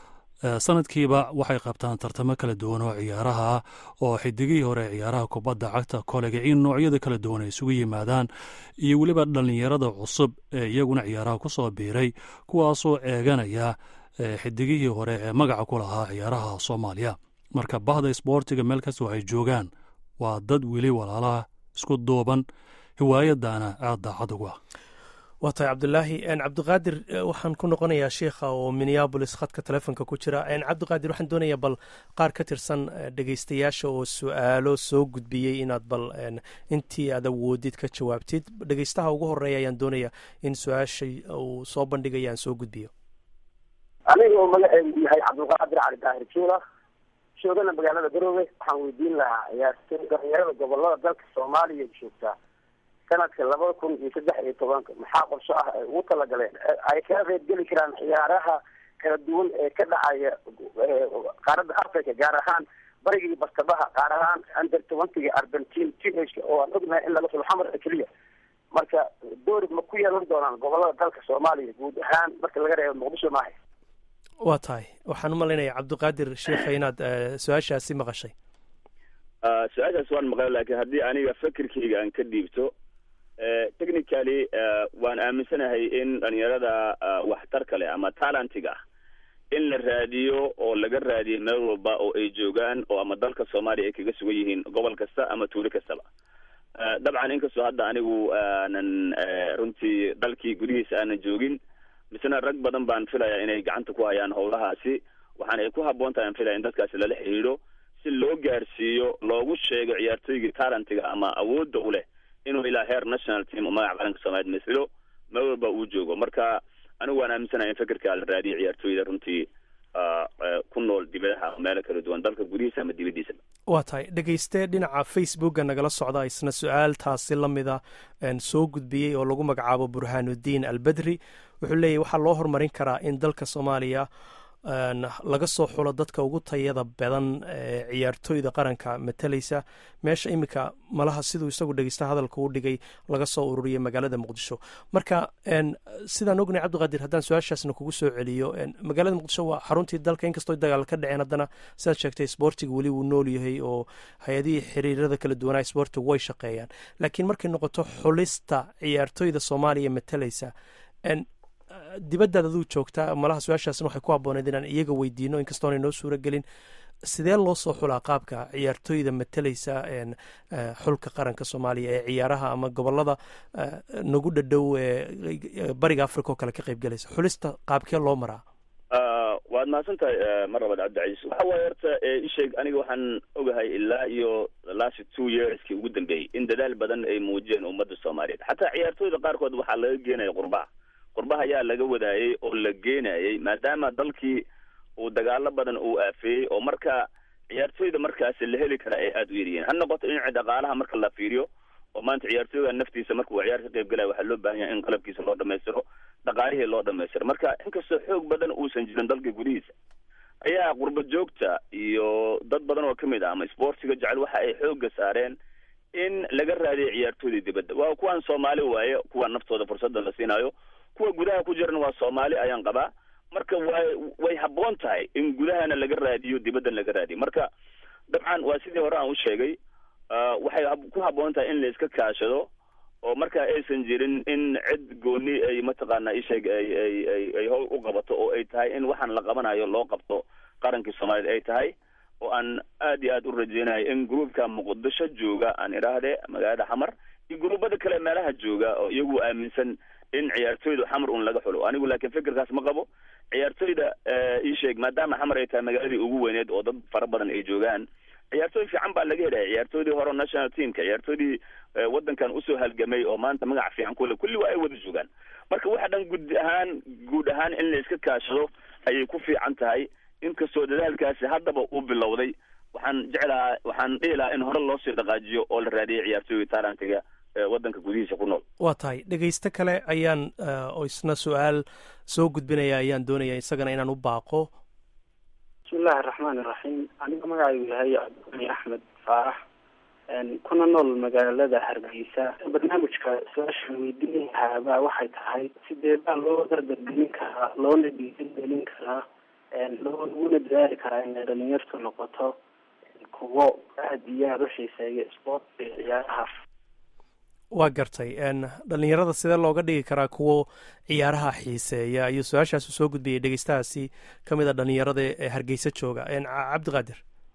sanadkiiba waxay qabtaan tartamo kala duwan oo ciyaaraha ah oo xidigihii hore ciyaaraha kubadda cagta kolega in noocyada kala duwan ay isugu yimaadaan iyo weliba dhallinyarada cusub ee iyaguna ciyaaraha ku soo biiray kuwaasoo eeganaya xidigihii hore ee magaca ku lahaa ciyaaraha soomaaliya marka bahda sboortiga meel kastoo ay joogaan waa dad weli walaalaha isku duuban hiwaayadana aad daacad ugu ah waa tahay cabdilaahi cabdiqaadir waxaan ku noqonayaa sheikha oo minneabolis khadka telefonka ku jira cabdiqaadir waxaan doonayaa bal qaar ka tirsan dhegeystayaasha oo su-aalo soo gudbiyey inaad bal intii aad awoodid ka jawaabtid dhegeystaha ugu horeeya ayaan doonayaa in su-aasha uu soo bandhigaya aan soo gudbiyo aniga oo magaceedu yahay cabdulqaadir cali daahir juula joogana magaalada garoowe waxaan weydiin lahaa ciyaartooy dhalinyarada gobolada dalka soomaaliya joogtaa sanadka labada kun iyo saddex iyo tobanka maxaa qorsho ah ay ugu talagaleen ay kaga qeyb geli karaan ciyaaraha kala duwan ee ka dhacaya qaaradda africa gaar ahaan bariga iyo bartamaha gaar ahaan under twentyga argentine teenageka oo aan ognahay in laga xulo xamar keliya marka doori ma ku yeelan doonaan gobolada dalka soomaaliya guud ahaan marka laga reebo muqdisho maaha waa tahay waxaan u malaynayaa cabdiqaadir sheekha inaad su-aashaasi maqashay su-aashaas waan maqlay laakiin haddii aniga fikirkayga aan ka dhiibto technically waan aaminsanahay in dhalinyarada waxtarka leh ama talentiga ah in la raadiyo oo laga raadiyo meel walba oo ay joogaan oo ama dalka soomaaliya ay kaga sugan yihiin gobol kasta ama tuulo kastaba dabcan inkastoo hadda anigu aanan runtii dalkii gudihiisa aanan joogin misena rag badan baan filayaa inay gacanta ku hayaan howlahaasi waxaana ay ku habboon tahay aan filaya in dadkaasi lala xidhiidho si loo gaarsiiyo loogu sheego ciyaartooygii talentiga ama awoodda u leh inuu ilaa heer national team oo magaca qaranka soomaaliya masilo meel walba uu joogo marka anigu waan aaminsanahay in fikirka la raadiyo ciyaartooyda runtii ku nool dibadaha meelo kala duwan dalka gudihiisa ama dibaddiisa waa tahay dhegeyste dhinaca facebooka nagala socda isna su-aal taasi la mida soo gudbiyey oo lagu magacaabo burhaanuddiin albedri wuxuu leeyahy waxaa loo horumarin karaa in dalka soomaaliya laga soo xulo dadka ugu tayada badan ee ciyaartooyda qaranka matalaysa meesha iminka malaha siduu isagu dhegeysta hadalka u dhigay laga soo ururiyay magaalada muqdisho marka sidaan ognay cabdiqaadir haddaan su-aashaasna kugu soo celiyo magaalada muqdisho waa xaruntii dalka inkastoo dagaal ka dhaceen haddana sidaad sheegtay sboortiga weli wuu nool yahay oo hay-adihii xiriirada kala duwanaa sboortiga way shaqeeyaan laakiin markay noqoto xulista ciyaartooyda soomaaliya matalaysa dibaddaad aduu joogtaa malaha su-aashaasna waxay ku habbooneed inaan iyaga weydiino inkastoonay noo suura gelin sidee loo soo xulaa qaabka ciyaartooyda matalaysa xulka qaranka soomaaliya ee ciyaaraha ama gobolada nagu dhadhow ee bariga africa oo kale ka qayb galaysa xulista qaabkee loo maraa waad mahadsan tahay mar labaad cabdicaiis waxa waaye horta isheeg aniga waxaan ogahay ilaa iyo last two yearskii ugu dambeeyey in dadaal badan ay muujiyeen ummadda soomaaliyeed xataa ciyaartooyda qaarkood waxaa laga geenaya qurbaha qurbaha ayaa laga wadaayey oo la geenayay maadaama dalkii uu dagaalo badan uu aafeeyey oo marka ciyaartooyda markaasi la heli karaa ay aada u yaryihiin ha noqoto dhinaca dhaqaalaha marka la fiiriyo oo maanta ciyaartooyga naftiisa marka uu ciyaar ka qayb galaya waxaa loo baahan yahay in qalabkiisa loo dhamaystiro dhaqaalihii loo dhamaystiro marka inkastoo xoog badan uusan jirin dalka gudihiisa ayaa qurba joogta iyo dad badan oo kamid ah ama sportiga jecel waxa ay xooga saareen in laga raadiyo ciyaartooydii dibadda waa kuwaan soomaali waaye kuwa naftooda fursadda la siinayo kuwa gudaha ku jirana waa soomaali ayaan qabaa marka way way habboon tahay in gudahana laga raadiyo dibaddan laga raadiyo marka dabcan waa sidii hore aan u sheegay waxay ku habboon tahay in la iska kaashado oo marka aysan jirin in cid gooni ay mataqaana isheeg ay ay ay ay howl u qabato oo ay tahay in waxaan la qabanayo loo qabto qarankii soomaaliyed ay tahay oo aan aad iyo aad u rajeynayo in gruubka muqdisho jooga aan idhaahde magaalada xamar iyo gruubada kale meelaha jooga oo iyagu aaminsan in ciyaartooyda xamar un laga xulo anigu laakiin fikirkaas ma qabo ciyaartooyda ii sheeg maadaama xamar ay tahay magaaladii ugu weyneed oo dad fara badan ay joogaan ciyaartooy fiican baa laga helaya ciyaartooydii hore national teamka ciyaartooydii waddankan usoo halgamay oo maanta magac fiican kule kulli waa ay wada joogaan marka waxa dhan guud ahaan guud ahaan in la iska kaashado ayay ku fiican tahay inkastoo dadaalkaasi haddaba uu bilowday waxaan jeclahaa waxaan dhihi lahaa in hore loosii dhaqaajiyo oo la raadiyay ciyaartooyda tarantiga waddanka gudihiisa ku nool waa tahay dhegeysto kale ayaan oo isna su-aal soo gudbinaya ayaan doonaya isagana inaan u baaqo bismillahi araxmaan iraxiim aniga magacaygu yahay cabdulqani axmed faarax kuna nool magaalada hargeysa barnaamijka su-aashan weydiin lahaaba waxay tahay sidee baa loo dardargelin karaa loona dhiirigelin karaa looguna dadaali karaa inay dhalinyartu noqoto kuwo aada iyo aada u xiiseeya sportka iyo ciyaaraha waa gartay dhalinyarada sidee looga dhigi karaa kuwo ciyaaraha xiiseeya iyo su-aashaasu soo gudbiyay dhegeystahaasi ka mid a dhalinyarada ee hargeysa jooga cabdiqaadir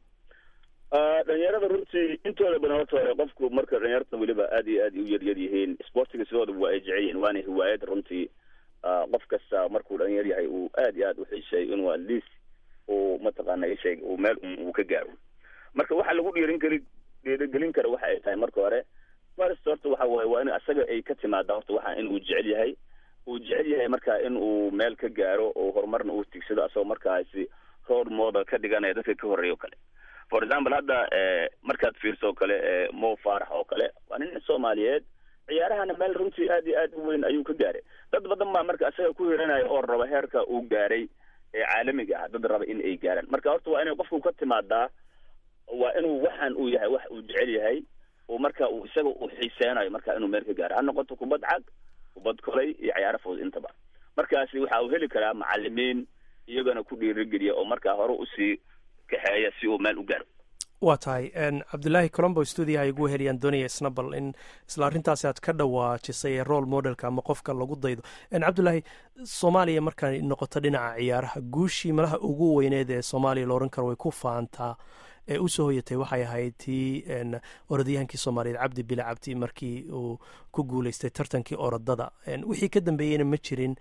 dhalinyarada runtii intooda badan horta hore qofku marka dhalinyarta weliba aad iyo aad u yaryar yihiin sportiga sidooda waa ay jecel yihiin waana hiwaayad runtii qof kasta markuu dhalinyar yahay uu aad iyo aad u xiiseeyo inuu at least uu mataqaana isheeg uu meel uu ka gaaro marka waxa lagu dhiirin kari dhiirigelin kara waxa ay tahay marka hore marst horta waxa waaye waa in asaga ay ka timaada horta waxa in uu jecel yahay uu jecel yahay marka in uu meel ka gaaro oo horumarna uu tigsado asagoo markaasi role model ka dhiganaya dadka ka horreeya o kale for example hadda markaad fiirso o kale mo faarax oo kale waa nin soomaaliyeed ciyaarahana meel runtii aad iyo aad u weyn ayuu ka gaaray dad badan baa marka asaga ku hiranaya oo raba heerka uu gaaray ee caalamiga ah dad raba in ay gaaraan marka horta waa inay qofku ka timaadaa waa inuu waxaan uu yahay wax uu jecel yahay oo marka uu isaga uu xiiseynayo marka inuu meel ka gaaro ha noqoto kubad cag kubad kolay iyo ciyaaro fudud intaba markaasi waxa uu heli karaa macalimiin iyagana ku dhiirigeliya oo markaa hore usii kaxeeya si uu meel u gaaro waa tahay cabdulaahi colombo stuudiyaha ay ugu heliyaan doonaya isna bal in isla arrintaasi aad ka dhawaajisay ee role modelka ama qofka lagu daydo cabdulaahi soomaaliya markay noqoto dhinaca ciyaaraha guushii malaha ugu weyneed ee soomaaliya la odhan karo way ku faantaa ee usoo hoyatay waxay ahayd tii orodyahankii soomaaliyeed cabdi bile cabdi markii uu ku guuleystay tartankii orodada wixii ka dambeeyeyna ma jirin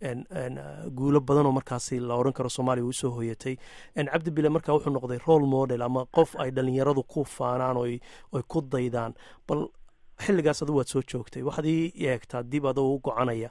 guulo badanoo markaasi la odhan karo soomaaliya usoo hoyatay cabdi bile markaa wuxuu noqday role model ama qof ay dhalinyaradu ku faanaan oy ku daydaan bal xilligaas adu waad soo joogtay waxaad ii eegtaa dib adoo u gocanaya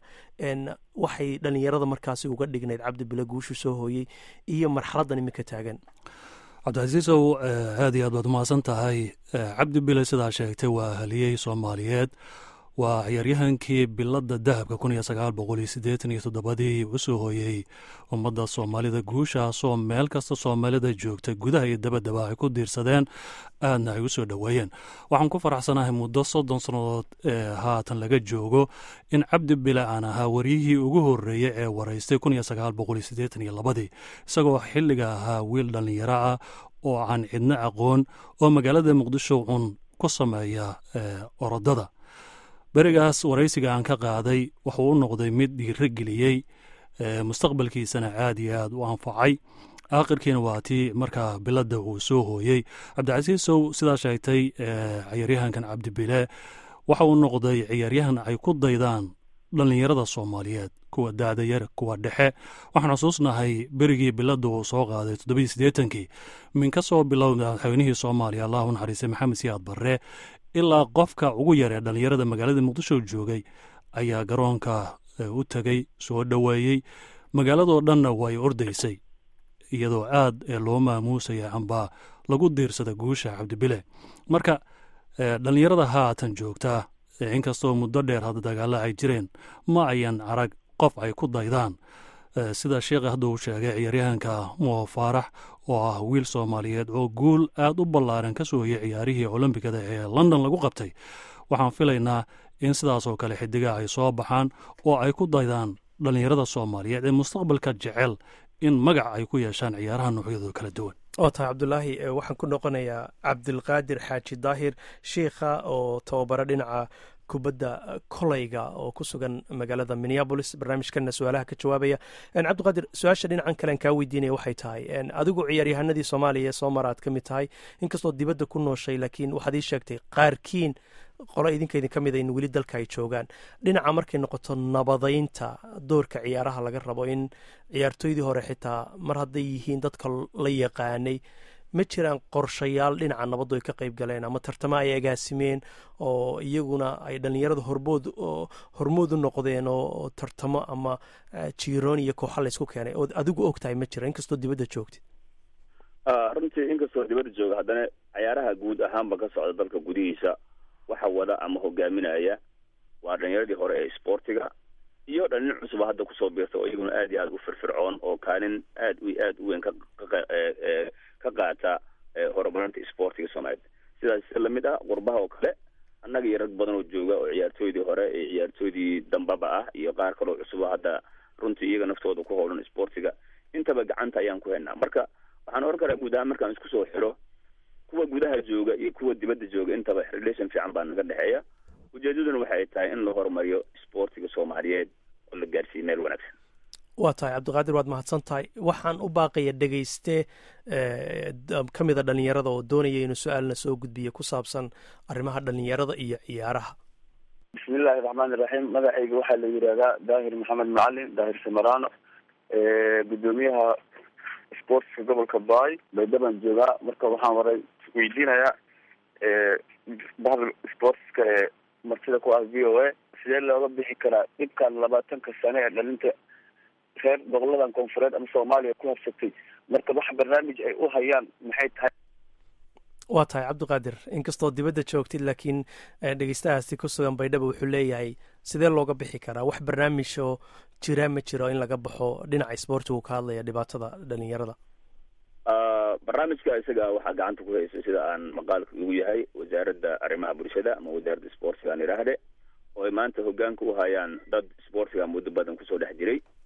waxay dhalinyarada markaasi uga dhignayd cabdi bile guushu soo hooyey iyo marxaladdan iminka taagan cabdicasiisow aad iyo aad baad umahadsan tahay cabdi bile sidaa sheegtay waa haliyey soomaaliyeed waa ciyaaryahankii biladda dahabka kun iyo sagaal boqol iyo siddeetan iyo toddobadii u soo hooyey ummadda soomaalida guushaasoo meel kasta soomaalida joogta gudaha iyo dabaddaba ay ku diirsadeen aadna ay u soo dhoweeyeen waxaan ku faraxsanahay muddo soddon sannadood ee haatan laga joogo in cabdi bile aan ahaa waryihii ugu horreeyey ee waraystay kun iyo sagaal boqol iyo siddeetan iyo labadii isagoo xilliga ahaa wiil dhallinyaro ah oo aan cidno aqoon oo magaalada muqdisho cun ku sameeya orodada berigaas waraysiga aan ka qaaday wuxuu u noqday mid dhiiro geliyey mustaqbalkiisana aad iyo aad u anfacay aakhirkiina waa tii markaa biladda uu soo hooyey cabdicasiisow sidaa sheegtay ciyaaryahankan cabdibile waxa uu noqday ciyaaryahan ay ku daydaan dhallinyarada soomaaliyeed kuwa daadayar kuwa dhexe waxaan xusuusnahay berigii biladda uu soo qaaday toddobaiyo siddeetankii min ka soo bilowda madaxweynihii soomaaliya allah u naxariistay maxamed siyaad barre ilaa qofka ugu yar ee dhallinyarada magaalada muqdisho joogay ayaa garoonka u tegey soo dhoweeyey magaaladoo dhanna way ordaysay iyadoo aad loo maamuusaya amba lagu diirsada guusha cabdibile marka dhallinyarada haatan joogta inkastoo muddo dheer hadda dagaalla ay jireen ma ayan arag qof ay ku daydaan sida sheekha hadda uu sheegay ciyaaryahanka mo faarax oo ah wiil soomaaliyeed oo guul aad u ballaaran ka soo hoyey ciyaarihii olombikada ee london lagu qabtay waxaan filaynaa in sidaasoo kale xidiga ay soo baxaan oo ay ku daydaan dhallinyarada soomaaliyeed ee mustaqbalka jecel in magac ay ku yeeshaan ciyaaraha noocyadooda kala duwan waa tahay cabdulaahi waxaan ku noqonayaa cabdilqaadir xaaji daahir sheikha oo tababaro dhinaca kubadda kolayga oo ku sugan magaalada minneabolis barnaamijkana su-aalaha ka jawaabaya cabdiqaadir su-aasha dhinacan kalean kaa weydiinaya waxay tahay adigu ciyaaryahanadii soomaaliya ee soo mara aad ka mid tahay inkastoo dibadda ku nooshay laakiin waxaad ii sheegtay qaarkiin qolo idinka idin ka mid in weli dalka ay joogaan dhinaca markay noqoto nabadaynta doorka ciyaaraha laga rabo in ciyaartooydii hore xitaa mar hadday yihiin dadka la yaqaanay ma jiraan qorshayaal dhinaca nabaddu ay ka qayb galeen ama tartamo ay agaasimeen oo iyaguna ay dhallinyarada hormood hormood u noqdeen oo tartamo ama jiiroon iyo kooxa laysku keenay ood adigu og tahay ma jira inkastoo dibadda joogtid runtii inkastoo dibadda jooga haddana cayaaraha guud ahaanba ka socda dalka gudihiisa waxa wada ama hogaaminaya waa dhalinyaradii hore ee sportiga iyo dhalin cusuba hadda kusoo biirta oo iyaguna aad iyo aad u firfircoon oo kaalin aad u aad u weyn ka ka qaata horumarinta sportiga soomaaliyeed sidaas si lamid ah qurbaha oo kale annaga iyo rag badan oo jooga oo ciyaartooydii hore iyo ciyaartooydii dambaba ah iyo qaar kaloo cusuba hadda runtii iyaga naftooda ku howlan sportiga intaba gacanta ayaan ku haynaa marka waxaan oran karaa guud ahaan markaan isku soo xiro kuwa gudaha jooga iyo kuwa dibadda jooga intaba relation fiican baa naga dhexeeya ujeedaduna waxay tahay in la horumariyo sportiga soomaaliyeed oo la gaarsiiyo meel wanaagsan waa tahay cabdiqaadir waad mahadsan tahay waxaan u baaqaya dhegeyste ka mida dhallinyarada oo doonaya inuu su-aalna soo gudbiyo ku saabsan arrimaha dhallinyarada iyo ciyaaraha bismillahi raxmaani raxiim magacayga waxaa la yidhahdaa daahir maxamed macalin daahir samarano gudoomiyaha sportska gobolka baay baydabaan joogaa marka waxaan waray weydiinayaa bahda sportska ee martida ku ah v o a sidee looga bixi karaa dhibkan labaatanka sane ee dhalinta reer goboladan koonfureed ama soomaaliya ku habsatay marka wax barnaamij ay u hayaan maxay tahay waa tahay cabdiqaadir inkastoo dibadda joogtid laakiin dhegeystahaasi ku sugan baydhaba wuxuu leeyahay sidee looga bixi karaa wax barnaamij oo jira ma jiro in laga baxo dhinaca sportigu ka hadlaya dhibaatada dhalinyarada barnaamijka isaga waxaa gacanta ku haysa sida aan maqaalka ugu yahay wasaaradda arrimaha bulshada ama wasaaradda sportiga aan idhaahde oo ay maanta hogaanka u hayaan dad sportiga muddo badan kusoo dhex jiray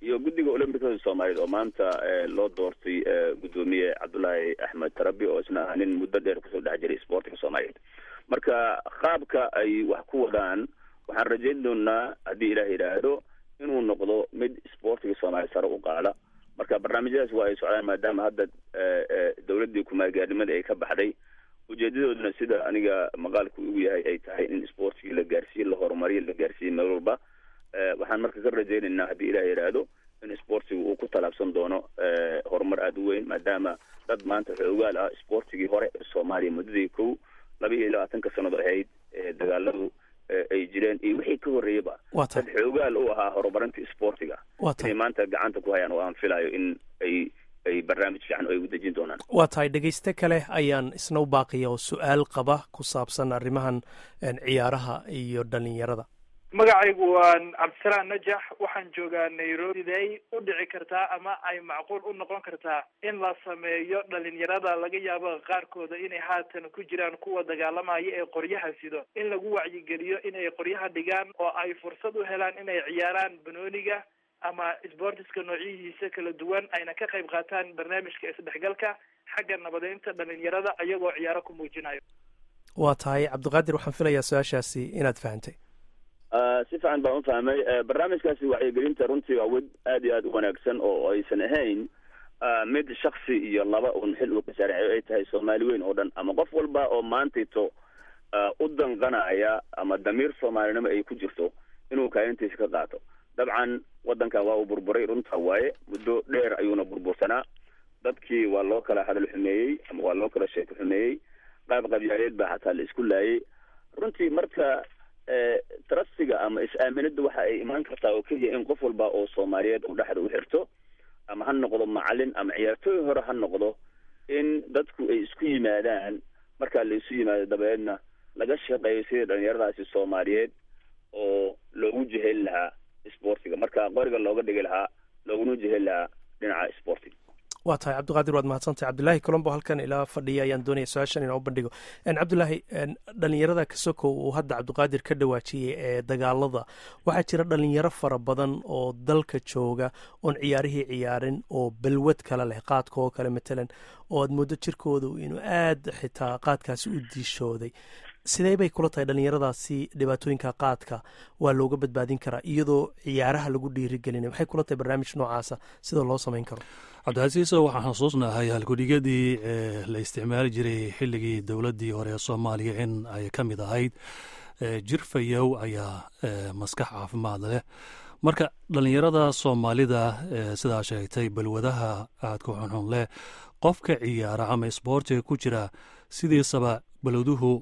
iyo guddiga olombikada soomaaliyeed oo maanta loo doortay guddoomiye cabdullaahi axmed tarabi oo isna ah nin muddo dheer kusoo dhex jiray sportiga soomaaliyeed marka qaabka ay wax ku wadaan waxaan rajayn doonaa haddii ilaah yidhaahdo inuu noqdo mid sportiga soomaaliya sare u qaada marka barnaamijyadaas waa ay socdaan maadaama hadda dowladdii kumaalgaarnimadii ay ka baxday ujeedadooduna sida aniga maqaalku ugu yahay ay tahay in sportigii la gaarsiiye la horumariyo la gaarsiiye meel walba waxaan marka ka rajaynaynaa haddii ilaah yidhaahdo in sportiga uu ku talaabsan doono horumar aada u weyn maadaama dad maanta xoogaal ah sportigii hore ee soomaaliya muddadii kow laba iyo labaatanka sannadood ahayd dagaaladu ay jireen iyo wixii ka horreeyaba dad xoogaal u ahaa horumarinta sportiga inay maanta gacanta ku hayaan oo aan filayo in ay ay barnaamij fiican ay u dejin doonaan waa tahay dhegayste kale ayaan isna u baaqiya oo su-aal qaba ku saabsan arrimahan ciyaaraha iyo dhalinyarada magacaygu waa cabdisalaan najax waxaan joogaa nairobi day u dhici kartaa ama ay macquul u noqon kartaa in la sameeyo dhalinyarada laga yaabo qaarkooda inay haatan ku jiraan kuwa dagaalamaya ee qoryaha sido in lagu wacyigeliyo inay qoryaha dhigaan oo ay fursad u helaan inay ciyaaraan banooniga ama sbortiska noocyihiisa kala duwan ayna ka qayb qaataan barnaamijka isdhexgalka xagga nabadeynta dhalinyarada iyagoo ciyaaro ku muujinayo waa tahay cabdiqaadir waxaan filayaa su-aashaasi inaad fahantay si fiican baan u fahmay barnaamijkaasi wacyigelinta runtii waa wed aad iyo aad u wanaagsan oo aysan ahayn mid shaksi iyo laba un xil uu ka saareeyo ay tahay soomaali weyn oo dhan ama qof walba oo maantayto u danqanaya ama damiir soomaalinimo ay ku jirto inuu kaalintiisa ka qaato dabcan waddankan waa uu burburay runta waaye muddo dheer ayuuna burbursanaa dadkii waa loo kala hadal xumeeyey ama waa loo kala sheeko xumeeyey qaab qabyaaleed baa xataa la isku laayay runtii marka trustiga ama is-aaminada waxa ay imaan kartaa oo keliya in qof walba oo soomaaliyeed uu dhexda u xirto ama ha noqdo macalin ama ciyaartooy hore ha noqdo in dadku ay isku yimaadaan markaa la isu yimaado dabeedna laga shaqeeyo sidii dhalinyaradaasi soomaaliyeed oo loogu jeheli lahaa sportiga marka qoriga looga dhigi lahaa looguna jeheli lahaa dhinaca sportiga waa tahay cabdiqaadir waad mahadsantahay cabdilaahi colombo halkan ilaa fadhiya ayaan doonaya su-aashan inaan u bandhigo cabdilaahi dhalinyarada kasoko uu hadda cabdiqaadir ka dhawaajiyey ee dagaalada waxaa jira dhalinyaro fara badan oo dalka jooga oon ciyaarihii ciyaarin oo balwad kale leh qaadka oo kale matalan oo aad muddo jirkooda inuu aad xitaa qaadkaasi u diishooday sidee bay kula tahay dhalinyaradaasi dhibaatooyinka qaadka waa looga badbaadin karaa iyadoo ciyaaraha lagu dhiirigelinay maxay kula tahay barnaamij noocaasa sida loo samayn karo cabdicasiiso waxaan xusuusnahay halkudhigadii la isticmaali jiray xilligii dowladdii hore ee soomaaliya in ay ka mid ahayd jir fayow ayaa maskax caafimaad leh marka dhalinyarada soomaalida sidaa sheegtay balwadaha aadka xunxun leh qofka ciyaara ama isboortiga ku jira sidiisaba balwaduhu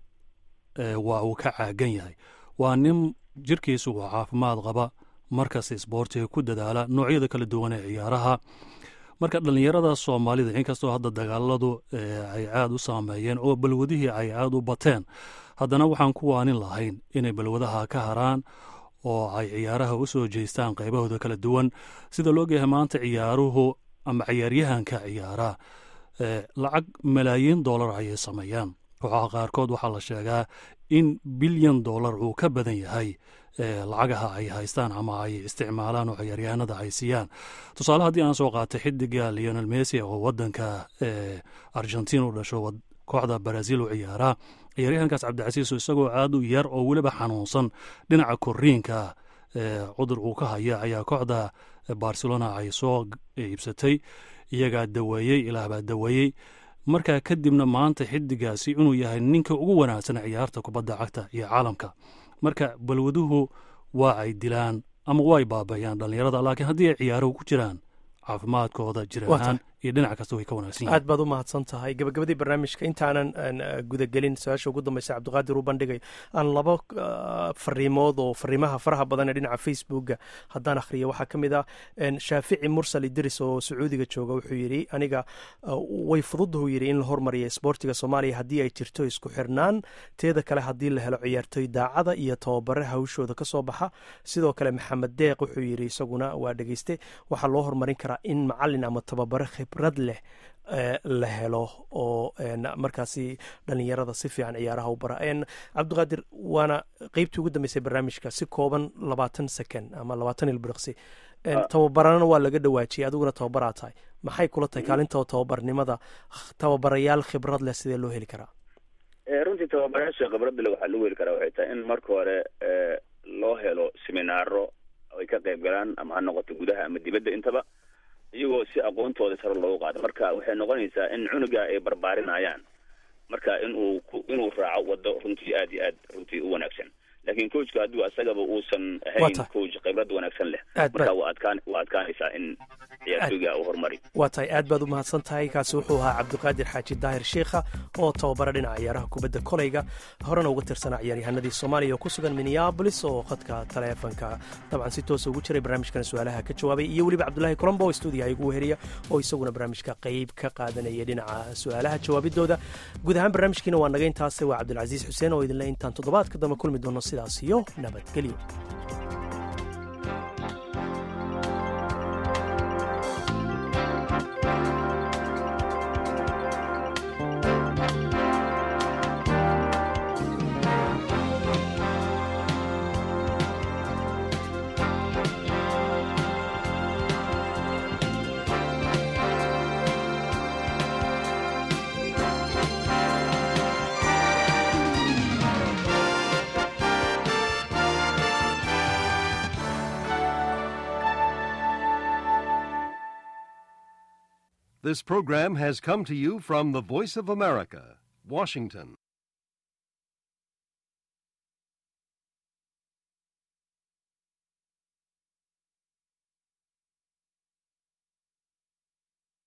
waa uu ka caagan yahay waa nin jirkiisu uu caafimaad qaba markas isboortiga ku dadaala noocyada kala duwan ee ciyaaraha marka dhalinyarada soomaalida inkastoo hadda dagaaladu ay aad u saameeyeen oo balwadihii ay aad u bateen haddana waxaan ku waanin lahayn inay balwadaha ka haraan oo ay ciyaaraha u soo jeystaan qaybahooda kala duwan sida loogyahay maanta ciyaaruhu ama ciyaaryahanka ciyaara lacag malaayiin dollar ayay sameeyaan kooxaha qaarkood waxaa la sheegaa in bilyan dollar uu ka badan yahay lacagaha ay haystaan ama ay isticmaalaan oo ciyaaryahanada ay siiyaan tusaale haddii aan soo qaatay xidiga leonel messi oo wadanka argentin u dhasho kooxda brazil u ciyaaraa ciyaaryahankaas cabdicasiiso isagoo aad u yar oo weliba xanuunsan dhinaca koriinka cudur uu ka haya ayaa kooxda barcelona ay soo iibsatay iyagaa daweeyey ilaahbaa daweeyey markaa kadibna maanta xidigaasi inuu yahay ninka ugu wanaagsan ciyaarta kubadda cagta iyo caalamka marka balwaduhu waa ay dilaan ama waa ay baabayaan dhalinyarada laakiin haddii ay ciyaaruhu ku jiraan caafimaadkooda jir ahaan iyo dhinac kasta way ka wanaagsan aad baad u mahadsan tahay gabagabadii barnaamijka intaanan gudagelin su-aasha ugu dambeysa cabdiqaadir u bandhigay aan laba fariimood oo fariimaha faraha badan ee dhinaca facebooka haddaan akhriyo waxaa ka mid ah shaafici mursal idris oo sacuudiga jooga wuxuu yidhi aniga way fududahu yidhi in la hormariya isboortiga soomaaliya haddii ay jirto isku xirnaan teeda kale haddii la helo ciyaartoy daacada iyo tababare hawshooda ka soo baxa sidoo kale maxamed deeq wuxuu yidhi isaguna waa dhegeyste waxaa loo horumarin karaa in macalin ama tababare khibrad leh la helo oo markaasi dhalinyarada si fiican ciyaaraha u bara cabdiqaadir waana qeybtii ugu dambeysay barnaamijka si kooban labaatan second ama labaatan ilbiriqsi tababarana waa laga dhawaajiyay adiguna tababaraa tahay maxay kula tahay kaalinta tababarnimada tababarayaal khibrad leh sidee loo heli karaa runtii tababarayaasha khibradda le waxaa lagu heli karaa waxay tahay in marka hore loo helo seminaaro ay ka qayb galaan ama ha noqoto gudaha ama dibadda intaba iyagoo si aqoontooda sare loogu qaado marka waxay noqonaysaa in cunuga ay barbaarinayaan marka inuu inuu raaco waddo runtii aad iyo aad runtii u wanaagsan laakiin coachka hadduu asagaba uusan ahayn coach khibrad wanaagsan leh marka waa adkaan waa adkaanaysaa in ciyaartooyga uu horumari waa tahay aad baad u mahadsan tahay kaasi wuxuu ahaa cabdiqaadir xaaji daahir sheikha oo tababara dhinaca ciyaaraha kubadda koleyga horena uga tirsanaa ciyaaryahanadii soomaaliya oo ku sugan minneabolis oo khadka taleefanka dabcan si toosa ugu jiray barnaamijkan su-aalaha ka jawaabay iyo weliba cabdulaahi colombo oo stuudiyaha igu weheriya oo isaguna barnaamijka qayb ka qaadanaya dhinaca su-aalaha jawaabidooda guud ahaan barnaamijkiina waa naga intaase waa cabdilcasiis xuseen oo idinle intaan toddobaadka dambe kulmi doono sidaas iyo nabadgelyo This program has come to you from the Voice of America, Washington.